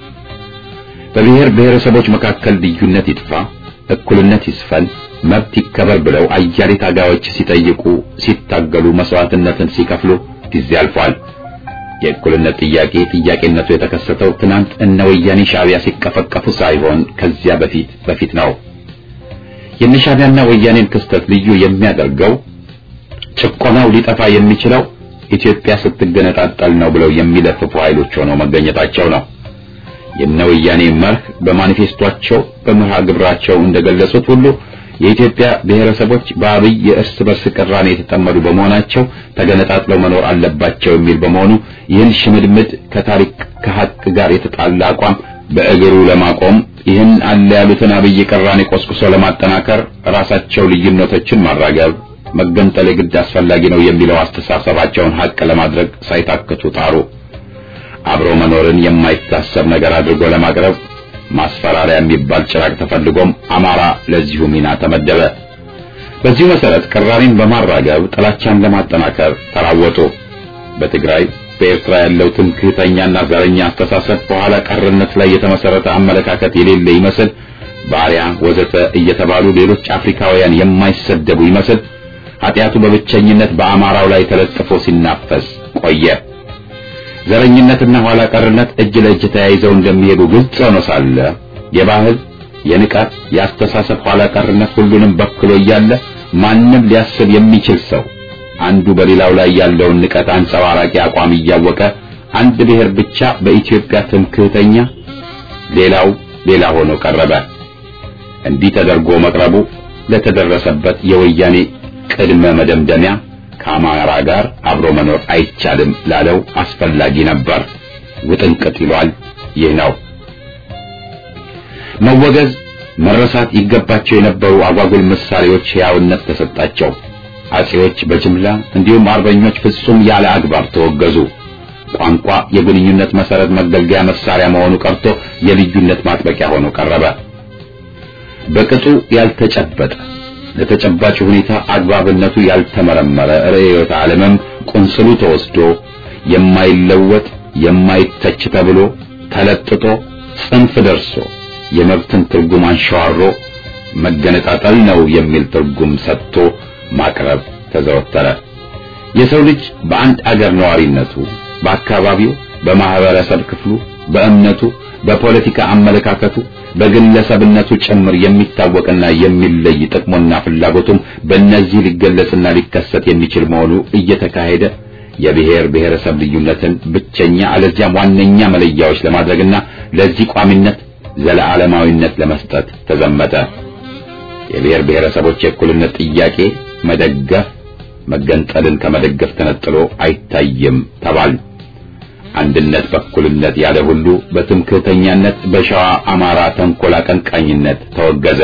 በብሔር ብሔረሰቦች መካከል ልዩነት ይጥፋ፣ እኩልነት ይስፈን፣ መብት ይከበር ብለው አያሌ ታጋዮች ሲጠይቁ፣ ሲታገሉ፣ መስዋዕትነትን ሲከፍሉ ጊዜ አልፏል። የእኩልነት ጥያቄ ጥያቄነቱ የተከሰተው ትናንት እነ ወያኔ ሻዕቢያ ሲቀፈቀፉ ሳይሆን ከዚያ በፊት በፊት ነው። የነ ሻዕቢያና ወያኔን ክስተት ልዩ የሚያደርገው ጭቆናው ሊጠፋ የሚችለው ኢትዮጵያ ስትገነጣጠል ነው ብለው የሚለፍፉ ኃይሎች ሆነው መገኘታቸው ነው። የነ ወያኔ መርህ በማኒፌስቷቸው በመርሃ ግብራቸው እንደገለጹት ሁሉ የኢትዮጵያ ብሔረሰቦች በአብይ የእርስ በርስ ቅራኔ የተጠመዱ በመሆናቸው ተገነጣጥለው መኖር አለባቸው የሚል በመሆኑ ይህን ሽምድምድ ከታሪክ ከሀቅ ጋር የተጣላ አቋም በእግሩ ለማቆም ይህን አለ ያሉትን አብይ ቅራኔ ቆስቁሶ ለማጠናከር ራሳቸው ልዩነቶችን ማራገብ መገንጠል የግድ አስፈላጊ ነው የሚለው አስተሳሰባቸውን ሀቅ ለማድረግ ሳይታክቱ ጣሩ። አብሮ መኖርን የማይታሰብ ነገር አድርጎ ለማቅረብ ማስፈራሪያ የሚባል ጭራቅ ተፈልጎም አማራ ለዚሁ ሚና ተመደበ። በዚሁ መሰረት ቅራኔን በማራገብ ጥላቻን ለማጠናከር ተራወጡ። በትግራይ በኤርትራ ያለው ትምክህተኛና ዘረኛ አስተሳሰብ በኋላ ቀርነት ላይ የተመሰረተ አመለካከት የሌለ ይመስል ባሪያ ወዘተ እየተባሉ ሌሎች አፍሪካውያን የማይሰደቡ ይመስል ኃጢአቱ በብቸኝነት በአማራው ላይ ተለጥፎ ሲናፈስ ቆየ። ዘረኝነትና ኋላ ቀርነት እጅ ለእጅ ተያይዘው እንደሚሄዱ ግልጽ ሆኖ ሳለ የባህል፣ የንቃት፣ የአስተሳሰብ ኋላ ቀርነት ሁሉንም በክሎ እያለ ማንም ሊያስብ የሚችል ሰው አንዱ በሌላው ላይ ያለውን ንቀት አንጸባራቂ አቋም እያወቀ አንድ ብሔር ብቻ በኢትዮጵያ ትምክህተኛ፣ ሌላው ሌላ ሆኖ ቀረበ። እንዲህ ተደርጎ መቅረቡ ለተደረሰበት የወያኔ ቅድመ መደምደሚያ ከአማራ ጋር አብሮ መኖር አይቻልም ላለው አስፈላጊ ነበር። ውጥንቅጥ ይሏል። ይህ ነው መወገዝ፣ መረሳት ይገባቸው የነበሩ አጓጉል ምሳሌዎች ሕያውነት ተሰጣቸው። አጼዎች በጅምላ እንዲሁም አርበኞች ፍጹም ያለ አግባብ ተወገዙ። ቋንቋ የግንኙነት መሰረት መገልገያ መሳሪያ መሆኑ ቀርቶ የልዩነት ማጥበቂያ ሆኖ ቀረበ። በቅጡ ያልተጨበጠ ለተጨባጭ ሁኔታ አግባብነቱ ያልተመረመረ ርዕዮተ ዓለምም ቁንስሉ ተወስዶ የማይለወጥ የማይተች ተብሎ ተለጥጦ ጽንፍ ደርሶ የመብትን ትርጉም አንሸዋሮ መገነጣጠል ነው የሚል ትርጉም ሰጥቶ ማቅረብ ተዘወተረ። የሰው ልጅ በአንድ አገር ነዋሪነቱ፣ በአካባቢው፣ በማህበረሰብ ክፍሉ፣ በእምነቱ፣ በፖለቲካ አመለካከቱ፣ በግለሰብነቱ ጭምር የሚታወቅና የሚለይ ጥቅሙና ፍላጎቱም በእነዚህ ሊገለጽና ሊከሰት የሚችል መሆኑ እየተካሄደ የብሔር ብሔረሰብ ልዩነትን ብቸኛ አለዚያም ዋነኛ መለያዎች ለማድረግና ለዚህ ቋሚነት ዘለዓለማዊነት ለመስጠት ተዘመተ። የብሔር ብሔረሰቦች የእኩልነት ጥያቄ መደገፍ መገንጠልን ከመደገፍ ተነጥሎ አይታይም ተባል። አንድነት በእኩልነት ያለ ሁሉ በትምክህተኛነት በሸዋ አማራ ተንኮል አቀንቃኝነት ተወገዘ።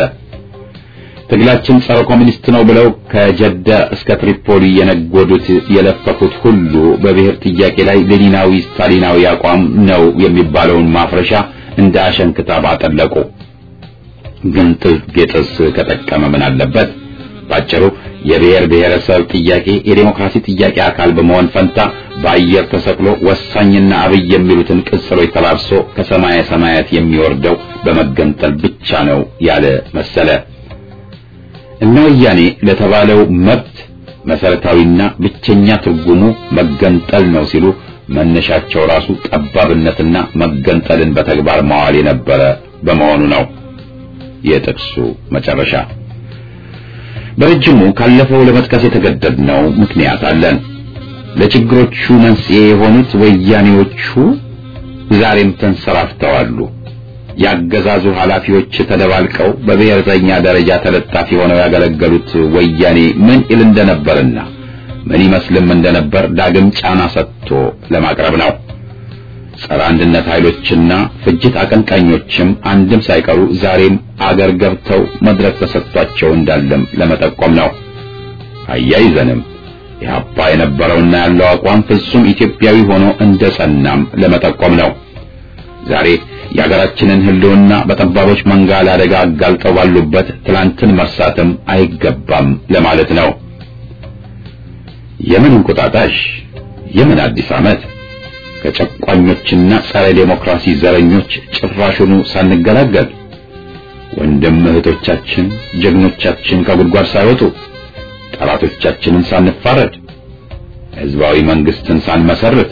ትግላችን ጸረ ኮሚኒስት ነው ብለው ከጀዳ እስከ ትሪፖሊ የነጎዱት የለፈፉት ሁሉ በብሔር ጥያቄ ላይ ሌኒናዊ ስታሊናዊ አቋም ነው የሚባለውን ማፍረሻ እንደ አሸን ክታብ አጠለቁ። ግን ጌጥስ ከጠቀመ ምን አለበት? ባጭሩ የብሔር ብሔረሰብ ጥያቄ የዴሞክራሲ ጥያቄ አካል በመሆን ፈንታ በአየር ተሰቅሎ ወሳኝና አብይ የሚሉትን ቅጽሎች ተላብሶ ከሰማየ ሰማያት የሚወርደው በመገንጠል ብቻ ነው ያለ መሰለ። እነ ወያኔ ለተባለው መብት መሰረታዊና ብቸኛ ትርጉሙ መገንጠል ነው ሲሉ መነሻቸው ራሱ ጠባብነትና መገንጠልን በተግባር ማዋል የነበረ በመሆኑ ነው። የጥቅሱ መጨረሻ በረጅሙ ካለፈው ለመጥቀስ የተገደድነው ምክንያት አለን። ለችግሮቹ መንስኤ የሆኑት ወያኔዎቹ ዛሬም ተንሰራፍተዋሉ። ያገዛዙ ኃላፊዎች ተደባልቀው በብሔርተኛ ደረጃ ተለጣፊ ሆነው ያገለገሉት ወያኔ ምን ይል እንደነበርና ምን ይመስልም እንደነበር ዳግም ጫና ሰጥቶ ለማቅረብ ነው። ጸረ አንድነት ኃይሎችና ፍጅት አቀንቃኞችም አንድም ሳይቀሩ ዛሬም አገር ገብተው መድረክ ተሰጥቷቸው እንዳለም ለመጠቆም ነው። አያይዘንም ኢህአፓ የነበረውና ያለው አቋም ፍጹም ኢትዮጵያዊ ሆኖ እንደ ጸናም ለመጠቆም ነው። ዛሬ የሀገራችንን ሕልውና በጠባቦች መንጋ ለአደጋ አጋልጠው ባሉበት ትላንትን መርሳትም አይገባም ለማለት ነው። የምን እንቁጣጣሽ፣ የምን አዲስ ዓመት ከጨቋኞችና ጸረ ዴሞክራሲ ዘረኞች ጭራሹኑ ሳንገላገል ወንድም እህቶቻችን ጀግኖቻችን ከጉድጓድ ሳይወጡ ጠላቶቻችንን ሳንፋረድ ሕዝባዊ መንግስትን ሳንመሰርት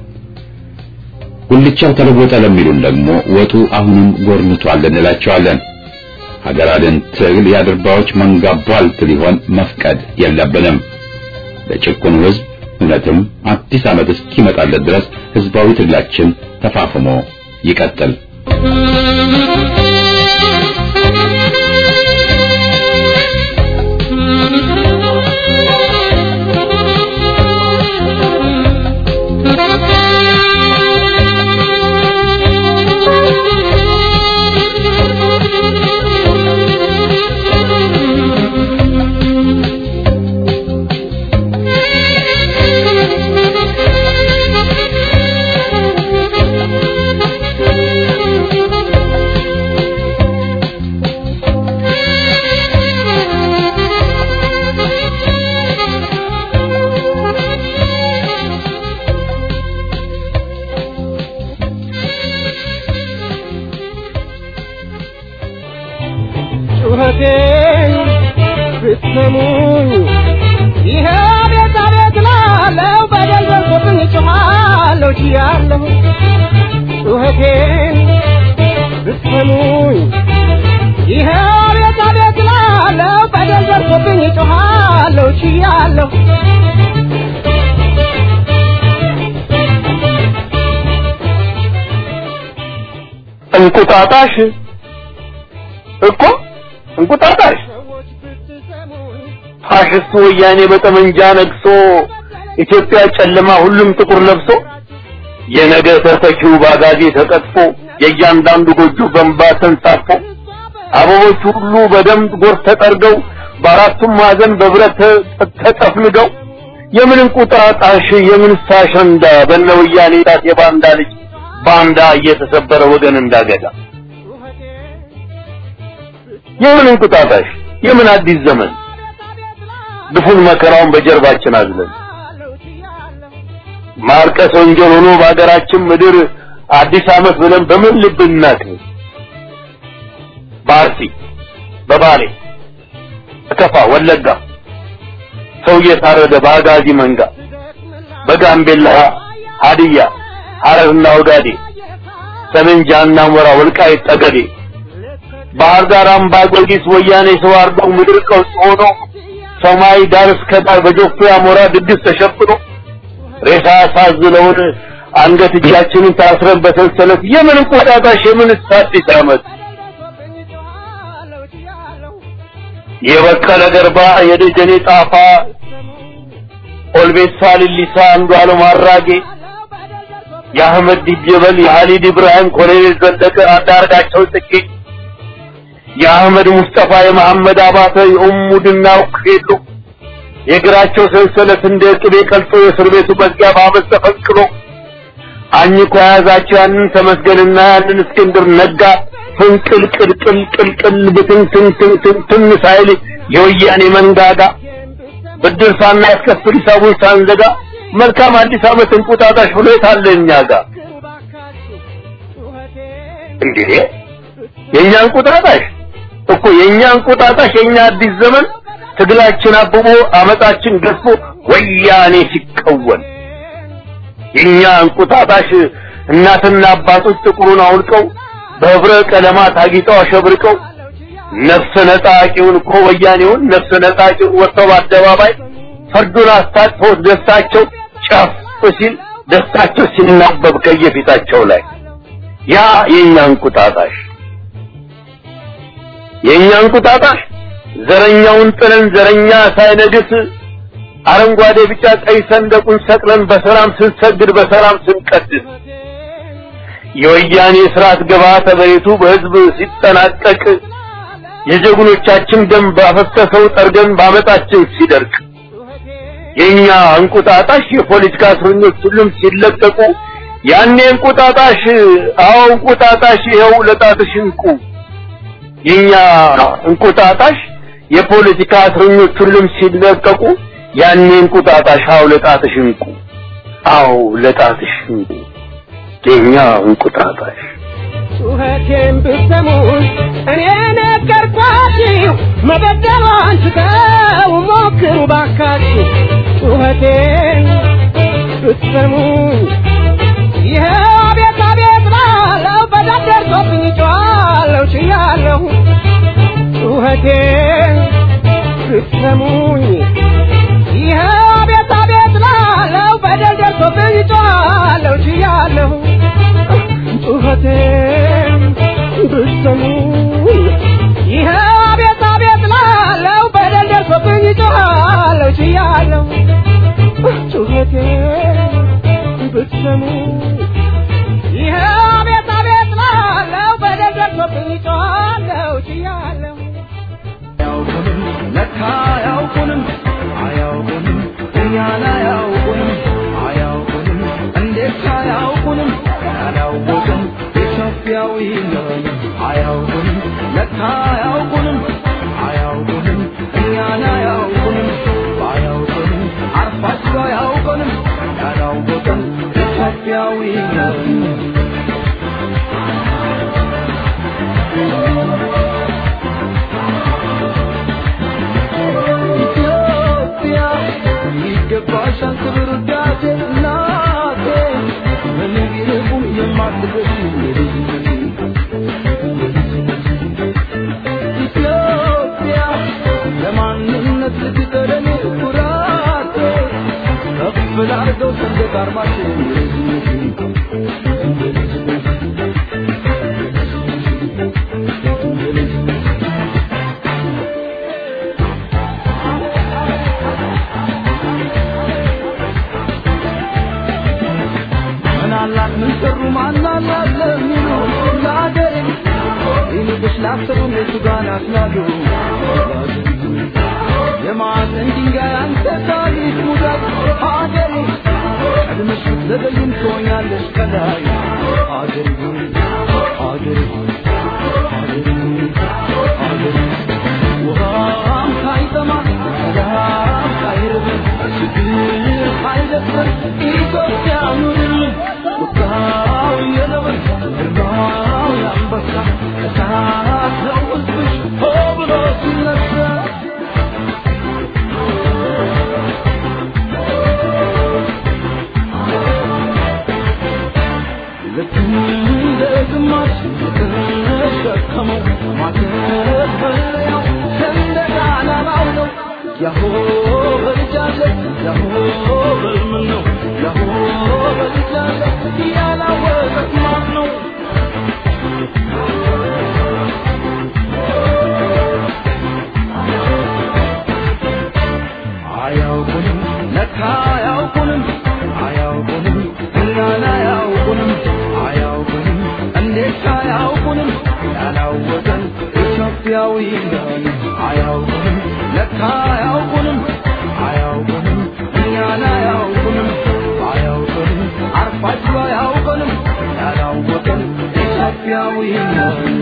ጉልቻው ተለወጠ ለሚሉን ደግሞ ወጡ አሁንም ጎርንቷል እንላቸዋለን። ሀገር አድን ትግል የአድርባዎች መንጋ ቧልት ሊሆን መፍቀድ የለብንም። ለጭቁኑ ሕዝብ እውነትም አዲስ ዓመት እስኪመጣለት ድረስ ህዝባዊ ትግላችን ተፋፍሞ ይቀጥል። ብትሰሙኝ ይሄ ቤት አቤት ላለው በደል ደርሶብኝ ጮኻለሁ ችያለሁ ጩኸቴን ብትሰሙኝ ይሄ ቤት አቤት ላለው በደል ደርሶብኝ ጮኻለሁ ችያለሁ እንቁጣጣሽ እኮ እንቁጣጣሽ ፋሽስቱ ወያኔ በጠመንጃ ነግሶ ኢትዮጵያ ጨለማ ሁሉም ጥቁር ለብሶ የነገ ተተኪው ባጋዜ ተቀጥፎ የእያንዳንዱ ጎጆ በንባ ተንሳፎ አበቦች ሁሉ በደምብ ጎርፍ ተጠርገው በአራቱም ማዕዘን በብረት ተጠፍንገው የምን እንቁጣጣሽ የምን ሳሸንዳ በነ ወያኔ ጣት የባንዳ ልጅ ባንዳ እየተሰበረ ወገን እንዳገዳ የምን እንቁጣጣሽ የምን አዲስ ዘመን ግፉን መከራውን በጀርባችን አዝለን ማርቀስ ወንጀል ሆኖ በሀገራችን ምድር አዲስ ዓመት ብለን በምን ልብ እናክብር? በአርሲ በባሌ በከፋ ወለጋ ሰው እየታረደ በአጋዚ መንጋ በጋምቤላ ሀዲያ ሐረርና ወጋዴ ሰሜን ጃና ሞራ ወልቃይት ጠገዴ ባህር ዳር አምባ ጊዮርጊስ ወያኔ ሰው አርዶ ምድር ቀውስ ሆኖ ሰማይ ዳር እስከ ዳር በጆፌ አሞራ ድግስ ተሸፍኖ ሬሳ ሳዝለውን አንገት እጃችንን ታስረን በሰንሰለት የምን እንቁጣጣሽ የምን አዲስ ዓመት የበቀለ ገርባ የደጀኔ ጣፋ ኦልቤሳ ሊሊሳ አንዱዓለም አራጌ የአህመድ ዲጀበል የሀሊድ ኢብራሂም ኮሎኔል ዘለቀ አንዳርጋቸው ጽጌ የአህመድ ሙስጠፋ የመሐመድ አባተ የኡሙ ድናው ሄሎ የእግራቸው ሰንሰለት እንደ ቅቤ ቀልጦ የእስር ቤቱ መዝጊያ በአመት ተፈንቅሎ አኝኮ የያዛቸው ያንን ተመስገንና ያንን እስክንድር ነጋ ፍንቅል ቅልቅል ቅልቅል ብትንትንትንትን ሳይል የወያኔ መንጋጋ ብድር ሳናስከፍል ሂሳቡን ሳንዘጋ መልካም አዲስ ዓመት እንቁጣጣሽ ብሎ የታለ እኛ ጋር እንዴ የእኛ እንቁጣጣሽ እኮ የእኛ እንቁጣጣሽ የእኛ አዲስ ዘመን ትግላችን አብቦ አመጣችን ገዝፎ ወያኔ ሲቀወን የእኛ እንቁጣጣሽ እናትና አባቶች ጥቁሩን አውልቀው በህብረ ቀለማት አጊጠው አሸብርቀው ነፍሰ ነጣቂውን እኮ ወያኔውን ነፍሰ ነጣቂውን ወጥተው በአደባባይ ፈርዱን አስታጥፈው ደስታቸው ጨፍ ሲል ደስታቸው ሲናበብ ከየፊታቸው ላይ ያ የእኛ እንቁጣጣሽ የእኛ እንቁጣጣሽ ዘረኛውን ጥለን ዘረኛ ሳይነግስ አረንጓዴ ቢጫ ቀይ ሰንደቁን ሰቅለን በሰላም ስንሰግድ በሰላም ስንቀድስ የወያኔ ስርዓት ግብዓተ መሬቱ በህዝብ ሲጠናቀቅ የጀግኖቻችን ደም ባፈሰሰው ጠርገን ባመጣችን ሲደርቅ የኛ እንቁጣጣሽ የፖለቲካ እስረኞች ሁሉም ሲለቀቁ ያኔ እንቁጣጣሽ አዎ እንቁጣጣሽ ይኸው ለጣትሽ እንቁ የኛ እንቁጣጣሽ የፖለቲካ እስረኞች ሁሉም ሲለቀቁ ያኔ እንቁጣጣሽ አዎ ለጣትሽ እንቁ አዎ ለጣትሽ እንቁ የኛ እንቁጣጣሽ ጩኸቴን ብትሰሙኝ እኔ ነገርኳችሁ መበደሏን ትተው ሞክሩ ባካችሁ ጩኸቴን ብትሰሙኝ ይኸው አቤት አቤት ላለው በደል ደርሶብኝ ጮኻለሁ ችያለሁ ጩኸቴን ብትሰሙኝ ይኸው አቤት አቤት ላለው በደል ደርሶብኝ ጮኻለሁ ችያለሁ ጩኸቴን ብትሰሙኝ ይኸው አቤት አቤት ላለው በደል ደርሶብኝ ጮኻለሁ ችያለሁ ጩኸቴን ብትሰሙኝ ይኸው አቤት አቤት ላለው በደል ደርሶብኝ ጮኻለሁ ችያለሁ አያውቁንም ለካ አያውቁንም አያውቁንም እኛን አያውቁንም አያውቁንም እንዴት አያውቁንም ያላወቅን ኢትዮጵያዊ ነን አያውቁንም ለካ አያውቁንም አያውቁንም እኛን አያውቁንም ባያውቁንም አርፋቸው አያውቁንም ያላወቅን ኢትዮጵያዊ ነን ያሰቡን የቱ ጋር ናስላሉ የማዕዘን ድንጋይ አንተ ታሪክ ሙዳት ሀገሬ ቀድመሽ ብትዘገይም ትሆኛለሽ ከላይ ሀገሬ ሆይ ሀገሬ ሆይ ሀገሬ ሆይ ሀገሬ ውሃም ሳይጠማ ሰላም ሳይርብ ችግር ሳይደፍር ኢትዮጵያ ኑርልን ቁጣው የነብር ግርማው የአንበሳ እሳት ነው ሕዝብሽ ሆ ብሎ ሲነሳ ልክ እንደ ግማሽ የተሸከመው ማተብ መለያው ሰንደቅ ዓላማው ነው። ያሆ በልጃለ ያሆ በልምን ነው ያሆ በልጃለ ያላወቀት ማን ነው? አያውቁንም ለካ አያውቁንም አያውቁንም እኛን አያውቁንም አያውቁንም እንዴት አያውቁንም ያላወቀን ኢትዮጵያዊ ነን አያውቁንም ለካ አያውቁንም አያውቁንም እኛን አያውቁንም አያውቁንም አርፋችሁ አያውቁንም ያላወቀን ኢትዮጵያዊ ነን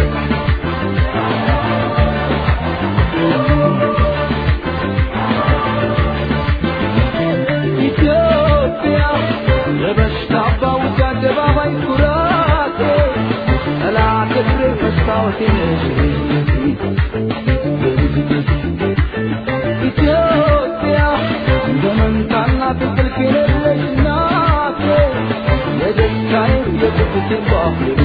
ኢትዮጵያ ለበሽታ ባውጃ አደባባይ ኩራቴ ጠላት እግሬ መስታወቴ ነሽ ኢትዮጵያ እንደ መንታና ትንቅልፍ የሌለሽ እናቴ የደስታዬ የቁጭቴ ባህር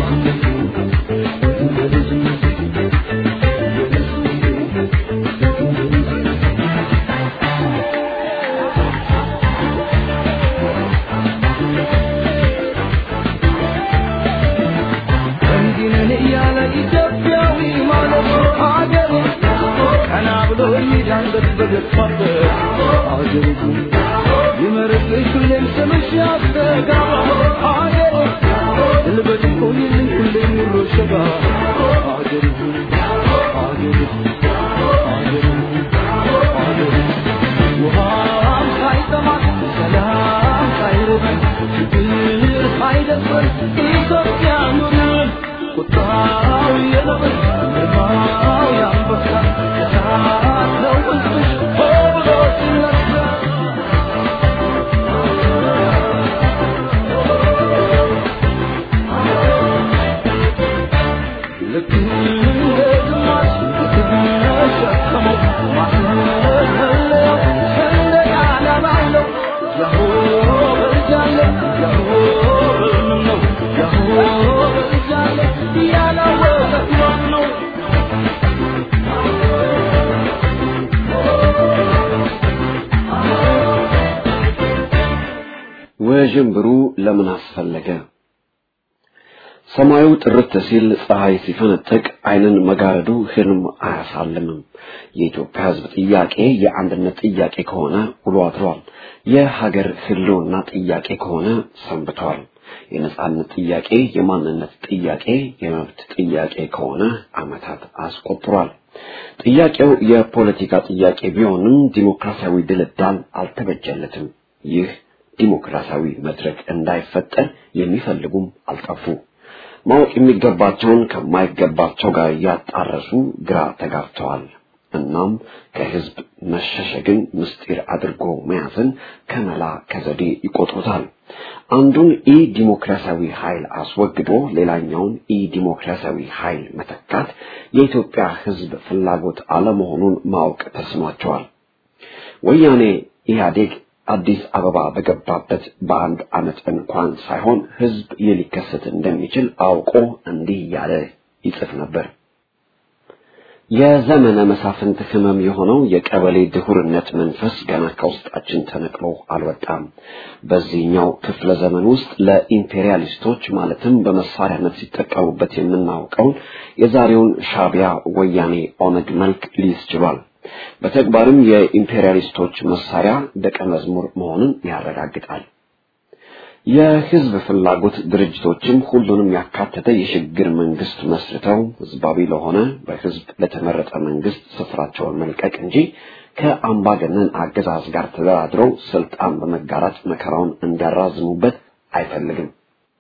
እንዲህ ነን እያለ ኢትዮጵያዊ ማለት ሀገሩ ቀና ብሎ የሚዳንበት በገፋበት ሀገሩ ይመርቅሽ ሁሌም ስምሽ ያስተጋባ ሀገሩ ልበድ ቆይልኝ ሁሌም ኑሮ ሸጋ ሀገሩ ሀገሩ ሀገሩ ሀገሩ ውሃም ሳይጠማት ሰላም ሳይርበን ችግር ሳይደፍረን ኢትዮጵያ ኑርን ቁጣው የነብር ግርማው የአንበሳ እሳት ነው ሕዝብሽ ሆ ብሎ ሲነሳ ልክ እንደ ግማሽ የተሸከመው ማስመለያው ሰንደቅ ዓላማው ነው። ያሆ በልጃለ ያሆ በልምን ነው ያሆ በልጃለ ያላወቀ ማን ነው? ውዥንብሩ ለምን አስፈለገ? ሰማዩ ጥርት ሲል ፀሐይ ሲፈነጥቅ ዓይንን መጋረዱ ህልም አያሳልምም። የኢትዮጵያ ሕዝብ ጥያቄ የአንድነት ጥያቄ ከሆነ ውሎ አድሯል። የሀገር ህልውና ጥያቄ ከሆነ ሰንብቷል። የነጻነት ጥያቄ፣ የማንነት ጥያቄ፣ የመብት ጥያቄ ከሆነ ዓመታት አስቆጥሯል። ጥያቄው የፖለቲካ ጥያቄ ቢሆንም ዲሞክራሲያዊ ድልዳል አልተበጀለትም። ይህ ዲሞክራሲያዊ መድረክ እንዳይፈጠር የሚፈልጉም አልጠፉ። ማወቅ የሚገባቸውን ከማይገባቸው ጋር እያጣረሱ ግራ ተጋብተዋል። እናም ከህዝብ መሸሸግን ምስጢር አድርጎ መያዝን ከመላ ከዘዴ ይቆጥሩታል። አንዱን ኢ ዲሞክራሲያዊ ኃይል አስወግዶ ሌላኛውን ኢ ዲሞክራሲያዊ ኃይል መተካት የኢትዮጵያ ህዝብ ፍላጎት አለመሆኑን ማወቅ ተስኗቸዋል። ወያኔ ኢህአዴግ አዲስ አበባ በገባበት በአንድ ዓመት እንኳን ሳይሆን ህዝብ ይህ ሊከሰት እንደሚችል አውቆ እንዲህ እያለ ይጽፍ ነበር። የዘመነ መሳፍንት ህመም የሆነው የቀበሌ ድሁርነት መንፈስ ገና ከውስጣችን ተነቅሎ አልወጣም። በዚህኛው ክፍለ ዘመን ውስጥ ለኢምፔሪያሊስቶች ማለትም በመሳሪያነት ሲጠቀሙበት የምናውቀውን የዛሬውን ሻቢያ፣ ወያኔ፣ ኦነግ መልክ ሊይዝ ችሏል። በተግባርም የኢምፔሪያሊስቶች መሳሪያ ደቀ መዝሙር መሆኑን ያረጋግጣል። የህዝብ ፍላጎት ድርጅቶችም ሁሉንም ያካተተ የሽግግር መንግስት መስርተው ህዝባዊ ለሆነ በህዝብ ለተመረጠ መንግስት ስፍራቸውን መልቀቅ እንጂ ከአምባገነን አገዛዝ ጋር ተደራድረው ስልጣን በመጋራት መከራውን እንዲያራዝሙበት አይፈልግም።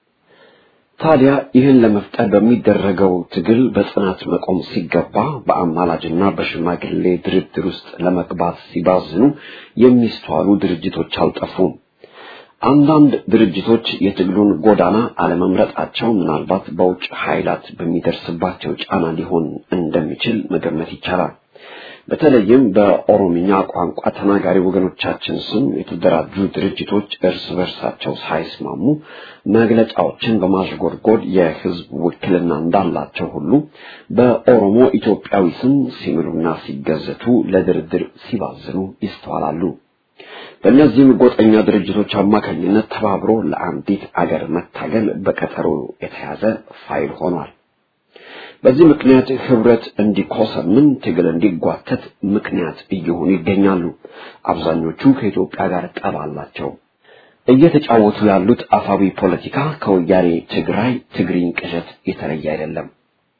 ታዲያ ይህን ለመፍጠር በሚደረገው ትግል በጽናት መቆም ሲገባ በአማላጅና በሽማግሌ ድርድር ውስጥ ለመግባት ሲባዝኑ የሚስተዋሉ ድርጅቶች አልጠፉም። አንዳንድ ድርጅቶች የትግሉን ጎዳና አለመምረጣቸው ምናልባት በውጭ ኃይላት በሚደርስባቸው ጫና ሊሆን እንደሚችል መገመት ይቻላል። በተለይም በኦሮምኛ ቋንቋ ተናጋሪ ወገኖቻችን ስም የተደራጁ ድርጅቶች እርስ በርሳቸው ሳይስማሙ መግለጫዎችን በማሽጎድጎድ የህዝብ ውክልና እንዳላቸው ሁሉ በኦሮሞ ኢትዮጵያዊ ስም ሲምሉና ሲገዘቱ ለድርድር ሲባዝኑ ይስተዋላሉ። በእነዚህም ጎጠኛ ድርጅቶች አማካኝነት ተባብሮ ለአንዲት አገር መታገል በቀጠሮ የተያዘ ፋይል ሆኗል። በዚህ ምክንያት ህብረት እንዲኮሰምን ትግል እንዲጓተት ምክንያት እየሆኑ ይገኛሉ። አብዛኞቹ ከኢትዮጵያ ጋር ጠብ አላቸው። እየተጫወቱ ያሉት አፋዊ ፖለቲካ ከወያኔ ትግራይ ትግሪኝ ቅዠት የተለየ አይደለም።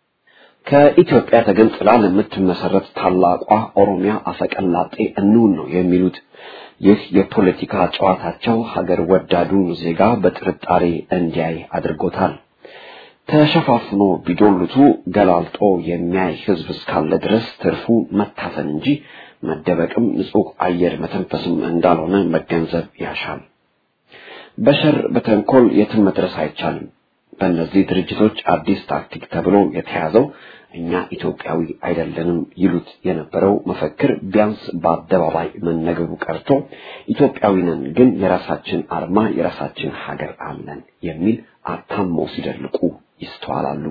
ከኢትዮጵያ ተገንጥላ ለምትመሰረት ታላቋ ኦሮሚያ አፈቀላጤ እንውን ነው የሚሉት። ይህ የፖለቲካ ጨዋታቸው ሀገር ወዳዱን ዜጋ በጥርጣሬ እንዲያይ አድርጎታል። ተሸፋፍኖ ቢዶልቱ ገላልጦ የሚያይ ህዝብ እስካለ ድረስ ትርፉ መታፈን እንጂ መደበቅም ንጹህ አየር መተንፈስም እንዳልሆነ መገንዘብ ያሻል። በሸር በተንኮል የትም መድረስ አይቻልም። በእነዚህ ድርጅቶች አዲስ ታክቲክ ተብሎ የተያዘው እኛ ኢትዮጵያዊ አይደለንም ይሉት የነበረው መፈክር ቢያንስ በአደባባይ መነገሩ ቀርቶ ኢትዮጵያዊ ነን ግን የራሳችን አርማ የራሳችን ሀገር አለን የሚል አታመው ሲደልቁ ይስተዋላሉ።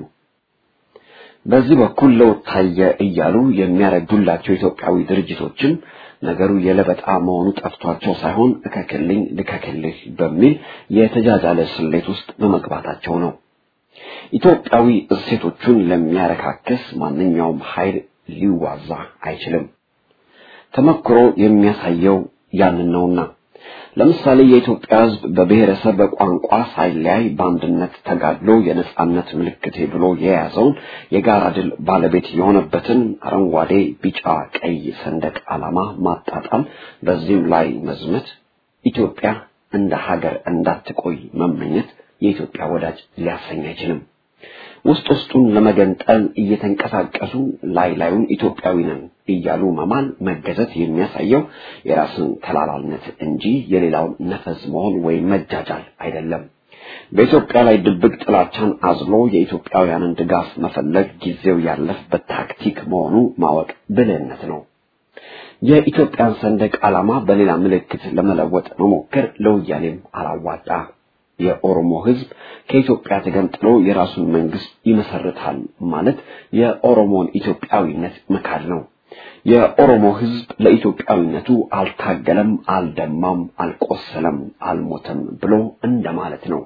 በዚህ በኩል ለውጥ ታየ እያሉ የሚያረዱላቸው ኢትዮጵያዊ ድርጅቶችም ነገሩ የለበጣ መሆኑ ጠፍቷቸው ሳይሆን እከክልኝ ልከክልህ በሚል የተጃጃለ ስሌት ውስጥ በመግባታቸው ነው። ኢትዮጵያዊ እሴቶቹን ለሚያረካክስ ማንኛውም ኃይል ሊዋዛ አይችልም። ተመክሮ የሚያሳየው ያንን ነውና ለምሳሌ የኢትዮጵያ ሕዝብ በብሔረሰብ በቋንቋ ሳይለያይ በአንድነት ተጋድሎ የነጻነት ምልክቴ ብሎ የያዘውን የጋራ ድል ባለቤት የሆነበትን አረንጓዴ፣ ቢጫ፣ ቀይ ሰንደቅ ዓላማ ማጣጣል፣ በዚህም ላይ መዝመት፣ ኢትዮጵያ እንደ ሀገር እንዳትቆይ መመኘት የኢትዮጵያ ወዳጅ ሊያሰኝ አይችልም። ውስጥ ውስጡን ለመገንጠል እየተንቀሳቀሱ ላይ ላዩን ኢትዮጵያዊ ነን እያሉ መማል መገዘት የሚያሳየው የራስን ተላላልነት እንጂ የሌላውን ነፈዝ መሆን ወይም መጃጃል አይደለም። በኢትዮጵያ ላይ ድብቅ ጥላቻን አዝሎ የኢትዮጵያውያንን ድጋፍ መፈለግ ጊዜው ያለፈበት ታክቲክ መሆኑ ማወቅ ብልህነት ነው። የኢትዮጵያን ሰንደቅ ዓላማ በሌላ ምልክት ለመለወጥ መሞከር ለወያኔም አላዋጣ። የኦሮሞ ሕዝብ ከኢትዮጵያ ተገንጥሎ የራሱን መንግስት ይመሰርታል ማለት የኦሮሞን ኢትዮጵያዊነት መካድ ነው። የኦሮሞ ሕዝብ ለኢትዮጵያዊነቱ አልታገለም፣ አልደማም፣ አልቆሰለም፣ አልሞተም ብሎ እንደማለት ነው።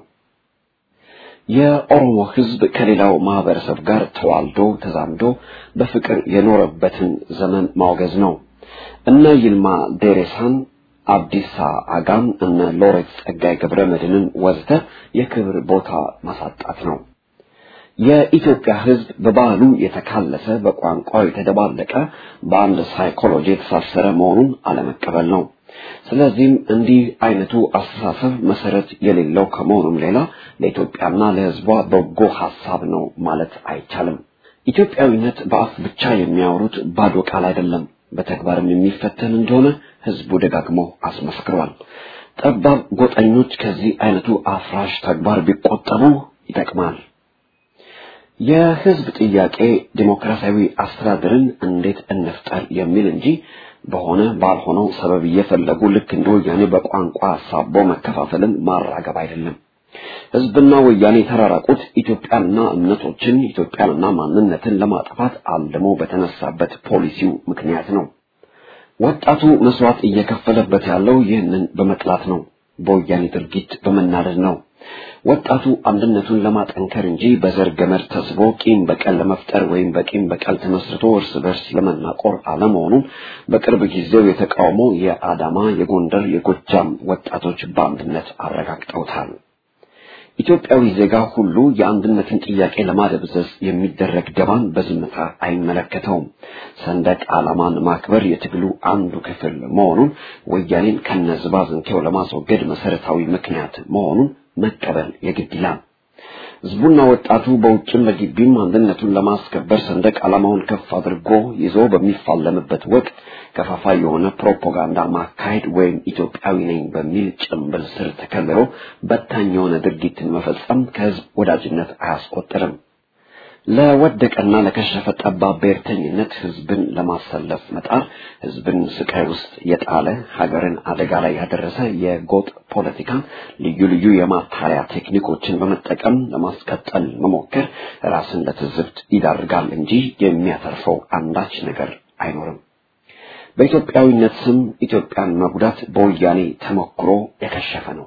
የኦሮሞ ሕዝብ ከሌላው ማህበረሰብ ጋር ተዋልዶ ተዛምዶ በፍቅር የኖረበትን ዘመን ማውገዝ ነው። እነ ይልማ ዴሬሳን አብዲሳ አጋም እነ ሎሬት ጸጋይ ገብረ መድህንን ወዘተ የክብር ቦታ ማሳጣት ነው። የኢትዮጵያ ሕዝብ በባህሉ የተካለሰ በቋንቋው የተደባለቀ በአንድ ሳይኮሎጂ የተሳሰረ መሆኑን አለመቀበል ነው። ስለዚህም እንዲህ አይነቱ አስተሳሰብ መሰረት የሌለው ከመሆኑም ሌላ ለኢትዮጵያና ለሕዝቧ በጎ ሐሳብ ነው ማለት አይቻልም። ኢትዮጵያዊነት በአፍ ብቻ የሚያወሩት ባዶ ቃል አይደለም፣ በተግባርም የሚፈተን እንደሆነ ህዝቡ ደጋግሞ አስመስክሯል። ጠባብ ጎጠኞች ከዚህ አይነቱ አፍራሽ ተግባር ቢቆጠቡ ይጠቅማል። የህዝብ ጥያቄ ዲሞክራሲያዊ አስተዳደርን እንዴት እንፍጠር የሚል እንጂ በሆነ ባልሆነው ሰበብ እየፈለጉ ልክ እንደ ወያኔ በቋንቋ አሳቦ መከፋፈልን ማራገብ አይደለም። ህዝብና ወያኔ የተራራቁት ኢትዮጵያንና እምነቶችን ኢትዮጵያንና ማንነትን ለማጥፋት አልሞ በተነሳበት ፖሊሲው ምክንያት ነው። ወጣቱ መስዋዕት እየከፈለበት ያለው ይህንን በመጥላት ነው። በወያኔ ድርጊት በመናደድ ነው። ወጣቱ አንድነቱን ለማጠንከር እንጂ በዘር ገመድ ተስቦ ቂም በቀል ለመፍጠር ወይም በቂም በቀል ተመስርቶ እርስ በርስ ለመናቆር አለመሆኑን በቅርብ ጊዜው የተቃውሞ የአዳማ፣ የጎንደር፣ የጎጃም ወጣቶች በአንድነት አረጋግጠውታል። ኢትዮጵያዊ ዜጋ ሁሉ የአንድነትን ጥያቄ ለማደብዘዝ የሚደረግ ደባን በዝምታ አይመለከተውም። ሰንደቅ ዓላማን ማክበር የትግሉ አንዱ ክፍል መሆኑን ወያኔን ከነዝባዝንኬው ለማስወገድ መሰረታዊ ምክንያት መሆኑን መቀበል የግድ ይላል። ህዝቡና ወጣቱ በውጭም በግቢም አንድነቱን ለማስከበር ሰንደቅ ዓላማውን ከፍ አድርጎ ይዞ በሚፋለምበት ወቅት ከፋፋይ የሆነ ፕሮፓጋንዳ ማካሄድ ወይም ኢትዮጵያዊ ነኝ በሚል ጭንብል ስር ተከልሎ በታኝ የሆነ ድርጊትን መፈጸም ከህዝብ ወዳጅነት አያስቆጥርም። ለወደቀና ለከሸፈ ጠባብ ብሔርተኝነት ህዝብን ለማሰለፍ መጣር ህዝብን ስቃይ ውስጥ የጣለ ሀገርን አደጋ ላይ ያደረሰ የጎጥ ፖለቲካን ልዩ ልዩ የማታለያ ቴክኒኮችን በመጠቀም ለማስቀጠል መሞከር ራስን ለትዝብት ይዳርጋል እንጂ የሚያተርፈው አንዳች ነገር አይኖርም። በኢትዮጵያዊነት ስም ኢትዮጵያን መጉዳት በወያኔ ተሞክሮ የከሸፈ ነው።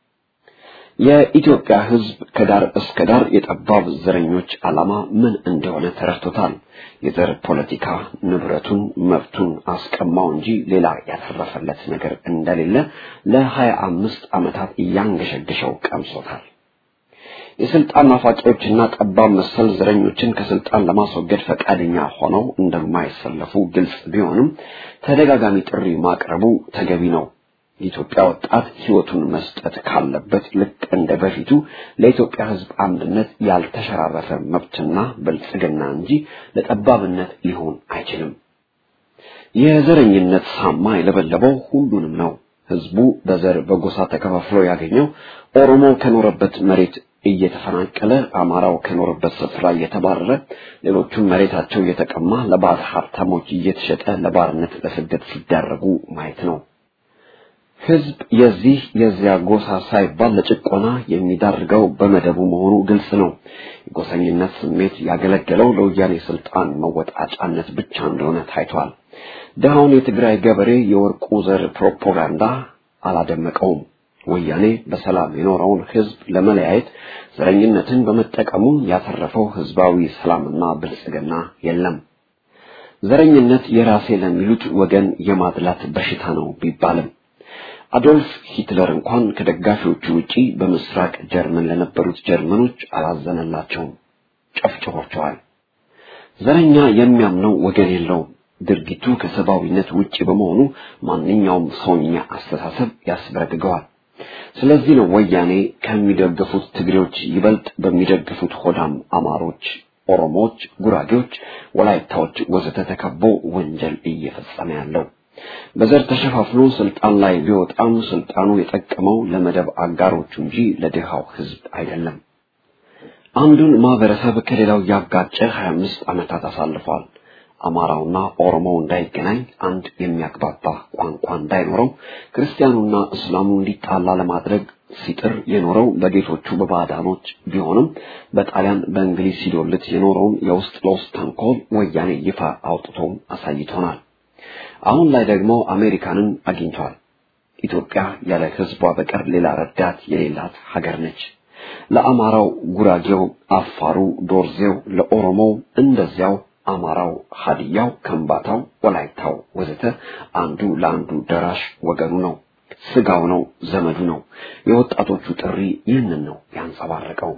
የኢትዮጵያ ህዝብ ከዳር እስከ ዳር የጠባብ ዘረኞች ዓላማ ምን እንደሆነ ተረድቶታል። የዘር ፖለቲካ ንብረቱን፣ መብቱን አስቀማው እንጂ ሌላ ያተረፈለት ነገር እንደሌለ ለሀያ አምስት ዓመታት እያንገሸገሸው ቀምሶታል። የስልጣን ናፋቂዎችና ጠባብ መሰል ዘረኞችን ከስልጣን ለማስወገድ ፈቃደኛ ሆነው እንደማይሰለፉ ግልጽ ቢሆንም ተደጋጋሚ ጥሪ ማቅረቡ ተገቢ ነው። የኢትዮጵያ ወጣት ህይወቱን መስጠት ካለበት ልክ እንደ በፊቱ ለኢትዮጵያ ህዝብ አንድነት ያልተሸራረፈ መብትና ብልጽግና እንጂ ለጠባብነት ሊሆን አይችልም። የዘረኝነት ሳማ የለበለበው ሁሉንም ነው። ህዝቡ በዘር በጎሳ ተከፋፍሎ ያገኘው ኦሮሞ ከኖረበት መሬት እየተፈናቀለ አማራው ከኖረበት ስፍራ እየተባረረ ሌሎቹም መሬታቸው እየተቀማ ለባዕድ ሀብታሞች እየተሸጠ ለባርነት ለስደት ሲዳረጉ ማየት ነው። ህዝብ የዚህ የዚያ ጎሳ ሳይባል ለጭቆና የሚዳርገው በመደቡ መሆኑ ግልጽ ነው። የጎሰኝነት ስሜት ያገለገለው ለወያኔ ስልጣን መወጣጫነት ብቻ እንደሆነ ታይቷል። ድሃውን የትግራይ ገበሬ የወርቁ ዘር ፕሮፓጋንዳ አላደመቀውም። ወያኔ በሰላም የኖረውን ህዝብ ለመለያየት ዘረኝነትን በመጠቀሙ ያተረፈው ህዝባዊ ሰላምና ብልጽግና የለም። ዘረኝነት የራሴ ለሚሉት ወገን የማድላት በሽታ ነው ቢባልም አዶልፍ ሂትለር እንኳን ከደጋፊዎቹ ውጪ በምስራቅ ጀርመን ለነበሩት ጀርመኖች አላዘነላቸውም፣ ጨፍጭፏቸዋል። ዘረኛ የሚያምነው ወገን የለውም። ድርጊቱ ከሰብአዊነት ውጪ በመሆኑ ማንኛውም ሰውኛ አስተሳሰብ ያስበረግገዋል። ስለዚህ ነው ወያኔ ከሚደግፉት ትግሬዎች ይበልጥ በሚደግፉት ሆዳም አማሮች፣ ኦሮሞዎች፣ ጉራጌዎች፣ ወላይታዎች ወዘተ ተከቦ ወንጀል እየፈጸመ ያለው። በዘር ተሸፋፍኖ ስልጣን ላይ ቢወጣም ስልጣኑ የጠቀመው ለመደብ አጋሮቹ እንጂ ለድሃው ህዝብ አይደለም። አንዱን ማህበረሰብ ከሌላው ያጋጨ 25 ዓመታት አሳልፏል። አማራውና ኦሮሞው እንዳይገናኝ፣ አንድ የሚያግባባ ቋንቋ እንዳይኖረው፣ ክርስቲያኑና እስላሙ እንዲጣላ ለማድረግ ሲጥር የኖረው በጌቶቹ በባዕዳኖች ቢሆንም በጣሊያን በእንግሊዝ ሲዶልት የኖረውን የውስጥ ለውስጥ ተንኮል ወያኔ ይፋ አውጥቶ አሳይቶናል። አሁን ላይ ደግሞ አሜሪካንን አግኝቷል። ኢትዮጵያ ያለ ህዝቧ በቀር ሌላ ረዳት የሌላት ሀገር ነች። ለአማራው ጉራጌው፣ አፋሩ፣ ዶርዜው፣ ለኦሮሞው እንደዚያው አማራው፣ ሀዲያው፣ ከምባታው፣ ወላይታው ወዘተ አንዱ ለአንዱ ደራሽ ወገኑ ነው፣ ስጋው ነው፣ ዘመዱ ነው። የወጣቶቹ ጥሪ ይህንን ነው ያንጸባረቀው።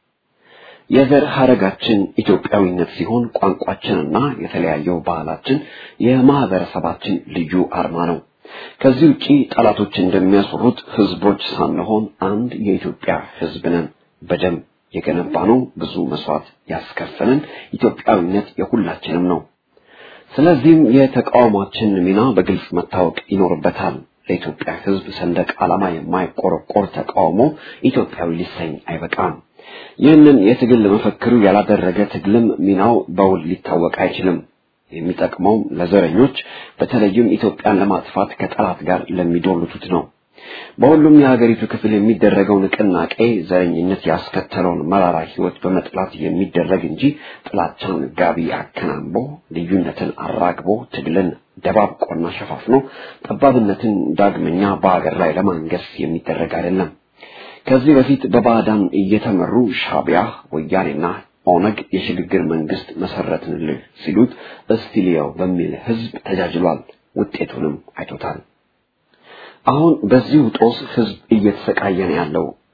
የዘር ሐረጋችን ኢትዮጵያዊነት ሲሆን ቋንቋችንና የተለያየው ባህላችን የማህበረሰባችን ልዩ አርማ ነው። ከዚህ ውጪ ጠላቶች እንደሚያስሩት ህዝቦች ሳንሆን አንድ የኢትዮጵያ ህዝብ ነን። በደም የገነባነው ብዙ መስዋዕት ያስከፈለን ኢትዮጵያዊነት የሁላችንም ነው። ስለዚህም የተቃውሟችን ሚና በግልጽ መታወቅ ይኖርበታል። ለኢትዮጵያ ህዝብ ሰንደቅ ዓላማ የማይቆረቆር ተቃውሞ ኢትዮጵያዊ ሊሰኝ አይበቃም። ይህንን የትግል መፈክሩ ያላደረገ ትግልም ሚናው በውል ሊታወቅ አይችልም። የሚጠቅመውም ለዘረኞች በተለይም ኢትዮጵያን ለማጥፋት ከጠላት ጋር ለሚዶልቱት ነው። በሁሉም የሀገሪቱ ክፍል የሚደረገው ንቅናቄ ዘረኝነት ያስከተለውን መራራ ህይወት በመጥላት የሚደረግ እንጂ ጥላቻን ጋቢ አከናንቦ ልዩነትን አራግቦ ትግልን ደባብቆና ሸፋፍኖ ጠባብነትን ዳግመኛ በሀገር ላይ ለማንገስ የሚደረግ አይደለም። ከዚህ በፊት በባዕዳን እየተመሩ ሻቢያ ወያኔና ኦነግ የሽግግር መንግስት መሰረትንልህ ሲሉት እስቲሊያው በሚል ህዝብ ተጃጅሏል። ውጤቱንም አይቶታል። አሁን በዚሁ ጦስ ህዝብ እየተሰቃየ ነው ያለው።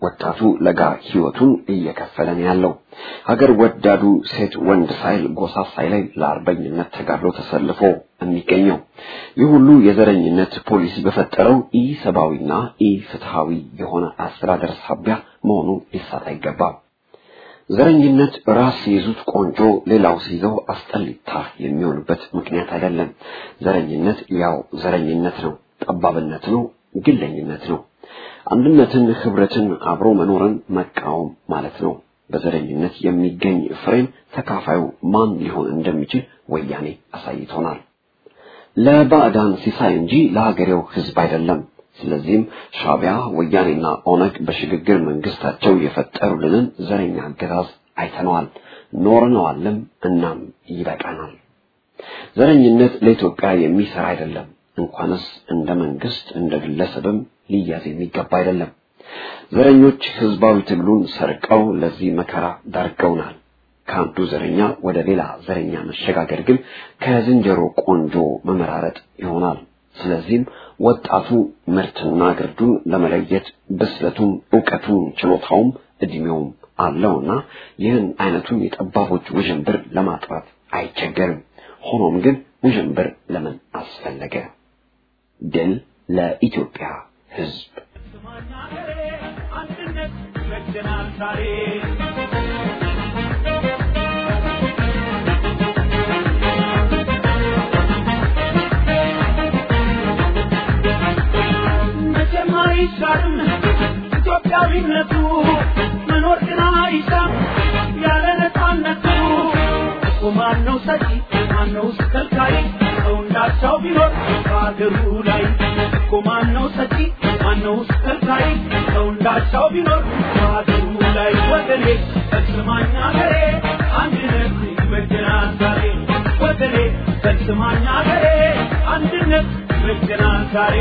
ወጣቱ ለጋ ህይወቱን እየከፈለ ነው ያለው። ሀገር ወዳዱ ሴት ወንድ ሳይል ጎሳ ሳይለይ ለአርበኝነት ተጋድሎ ተሰልፎ የሚገኘው ይህ ሁሉ የዘረኝነት ፖሊሲ በፈጠረው ኢሰብአዊና ኢፍትሃዊ የሆነ አስተዳደር ሳቢያ መሆኑ ሊሳት አይገባም። ዘረኝነት ራስ ሲይዙት ቆንጆ ሌላው ሲይዘው አስጠሊታ የሚሆንበት ምክንያት አይደለም። ዘረኝነት ያው ዘረኝነት ነው፣ ጠባብነት ነው፣ ግለኝነት ነው። አንድነትን፣ ህብረትን፣ አብሮ መኖርን መቃወም ማለት ነው። በዘረኝነት የሚገኝ ፍሬም ተካፋዩ ማን ሊሆን እንደሚችል ወያኔ አሳይቶናል። ለባዕዳን ሲሳይ እንጂ ለሀገሬው ህዝብ አይደለም። ስለዚህም ሻቢያ ወያኔና ኦነግ በሽግግር መንግስታቸው የፈጠሩልንን ዘረኛ አገዛዝ አይተነዋል፣ ኖርነዋልም። እናም ይበቃናል። ዘረኝነት ለኢትዮጵያ የሚሰራ አይደለም። እንኳንስ እንደ መንግስት እንደ ግለሰብም ሊያዝ የሚገባ አይደለም። ዘረኞች ህዝባዊ ትግሉን ሰርቀው ለዚህ መከራ ዳርገውናል። ከአንዱ ዘረኛ ወደ ሌላ ዘረኛ መሸጋገር ግን ከዝንጀሮ ቆንጆ መመራረጥ ይሆናል። ስለዚህም ወጣቱ ምርትና ግርዱን ለመለየት ብስለቱም፣ እውቀቱም፣ ችሎታውም እድሜውም አለውና ይህን አይነቱን የጠባቦች ውዥንብር ለማጥራት አይቸገርም። ሆኖም ግን ውዥንብር ለምን አስፈለገ? ድል ለኢትዮጵያ ህዝብ። አንድነት ይበጀናል ዛሬ መቼም አይሻርም ኢትዮጵያዊነቱ መኖር ግን አይሻም ያለ ነፃነቱ እኮ ማነው ሰጪ ማነው ከልካይ ሰው እንዳሻው ቢኖር በአገሩ ላይ እኮ ማነው ሰጪ ማነው ከልካይ ሰው እንዳሻው ቢኖር በአገሩ ላይ ወገኔ ፈጽማኛ ገሬ አንድነት ይበጀናል ዛሬ ወገኔ ፈጽማኛ ገሬ አንድነት ይበጀናል ዛሬ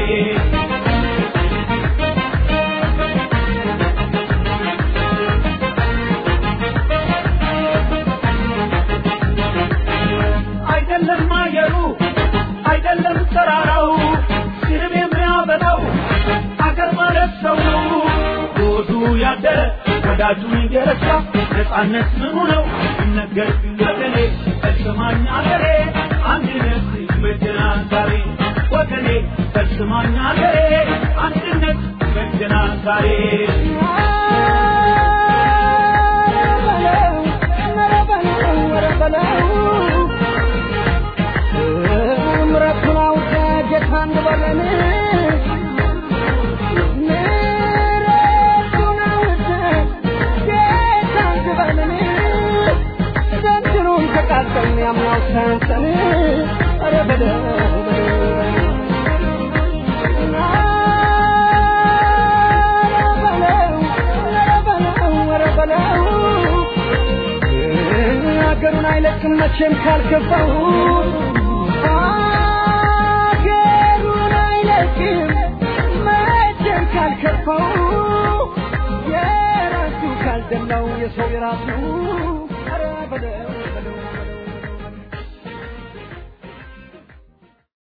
አይደለም አየሩ አይደለም ተራራው ስርብ የሚያበላው አገር ማለት ሰው ነው። ሮዱ ያደረ ወዳጁን እየረሳ ነፃነት ምኑ ነው ይነገር ወገኔ ፈጽማኝ አገሬ አንድነት ይበጀናል ዛሬ ወገኔ ፈጽማኝ አገሬ አንድነት ይበጀናል ዛሬ ምረቱን አውቀ ጌታ እንበለን ምረቱን አውቀ ጌታ እንበለን ዘንድሮም ተቃጠልን ያምናው ሳያንሰን ኧረ በለው ሀገሩን አይለቅም መቼም ካልገባው ሀገሩን አይለቅም መቼም ካልከፋው የራሱ ካልደላው የሰው የራሱ ኧረ በለው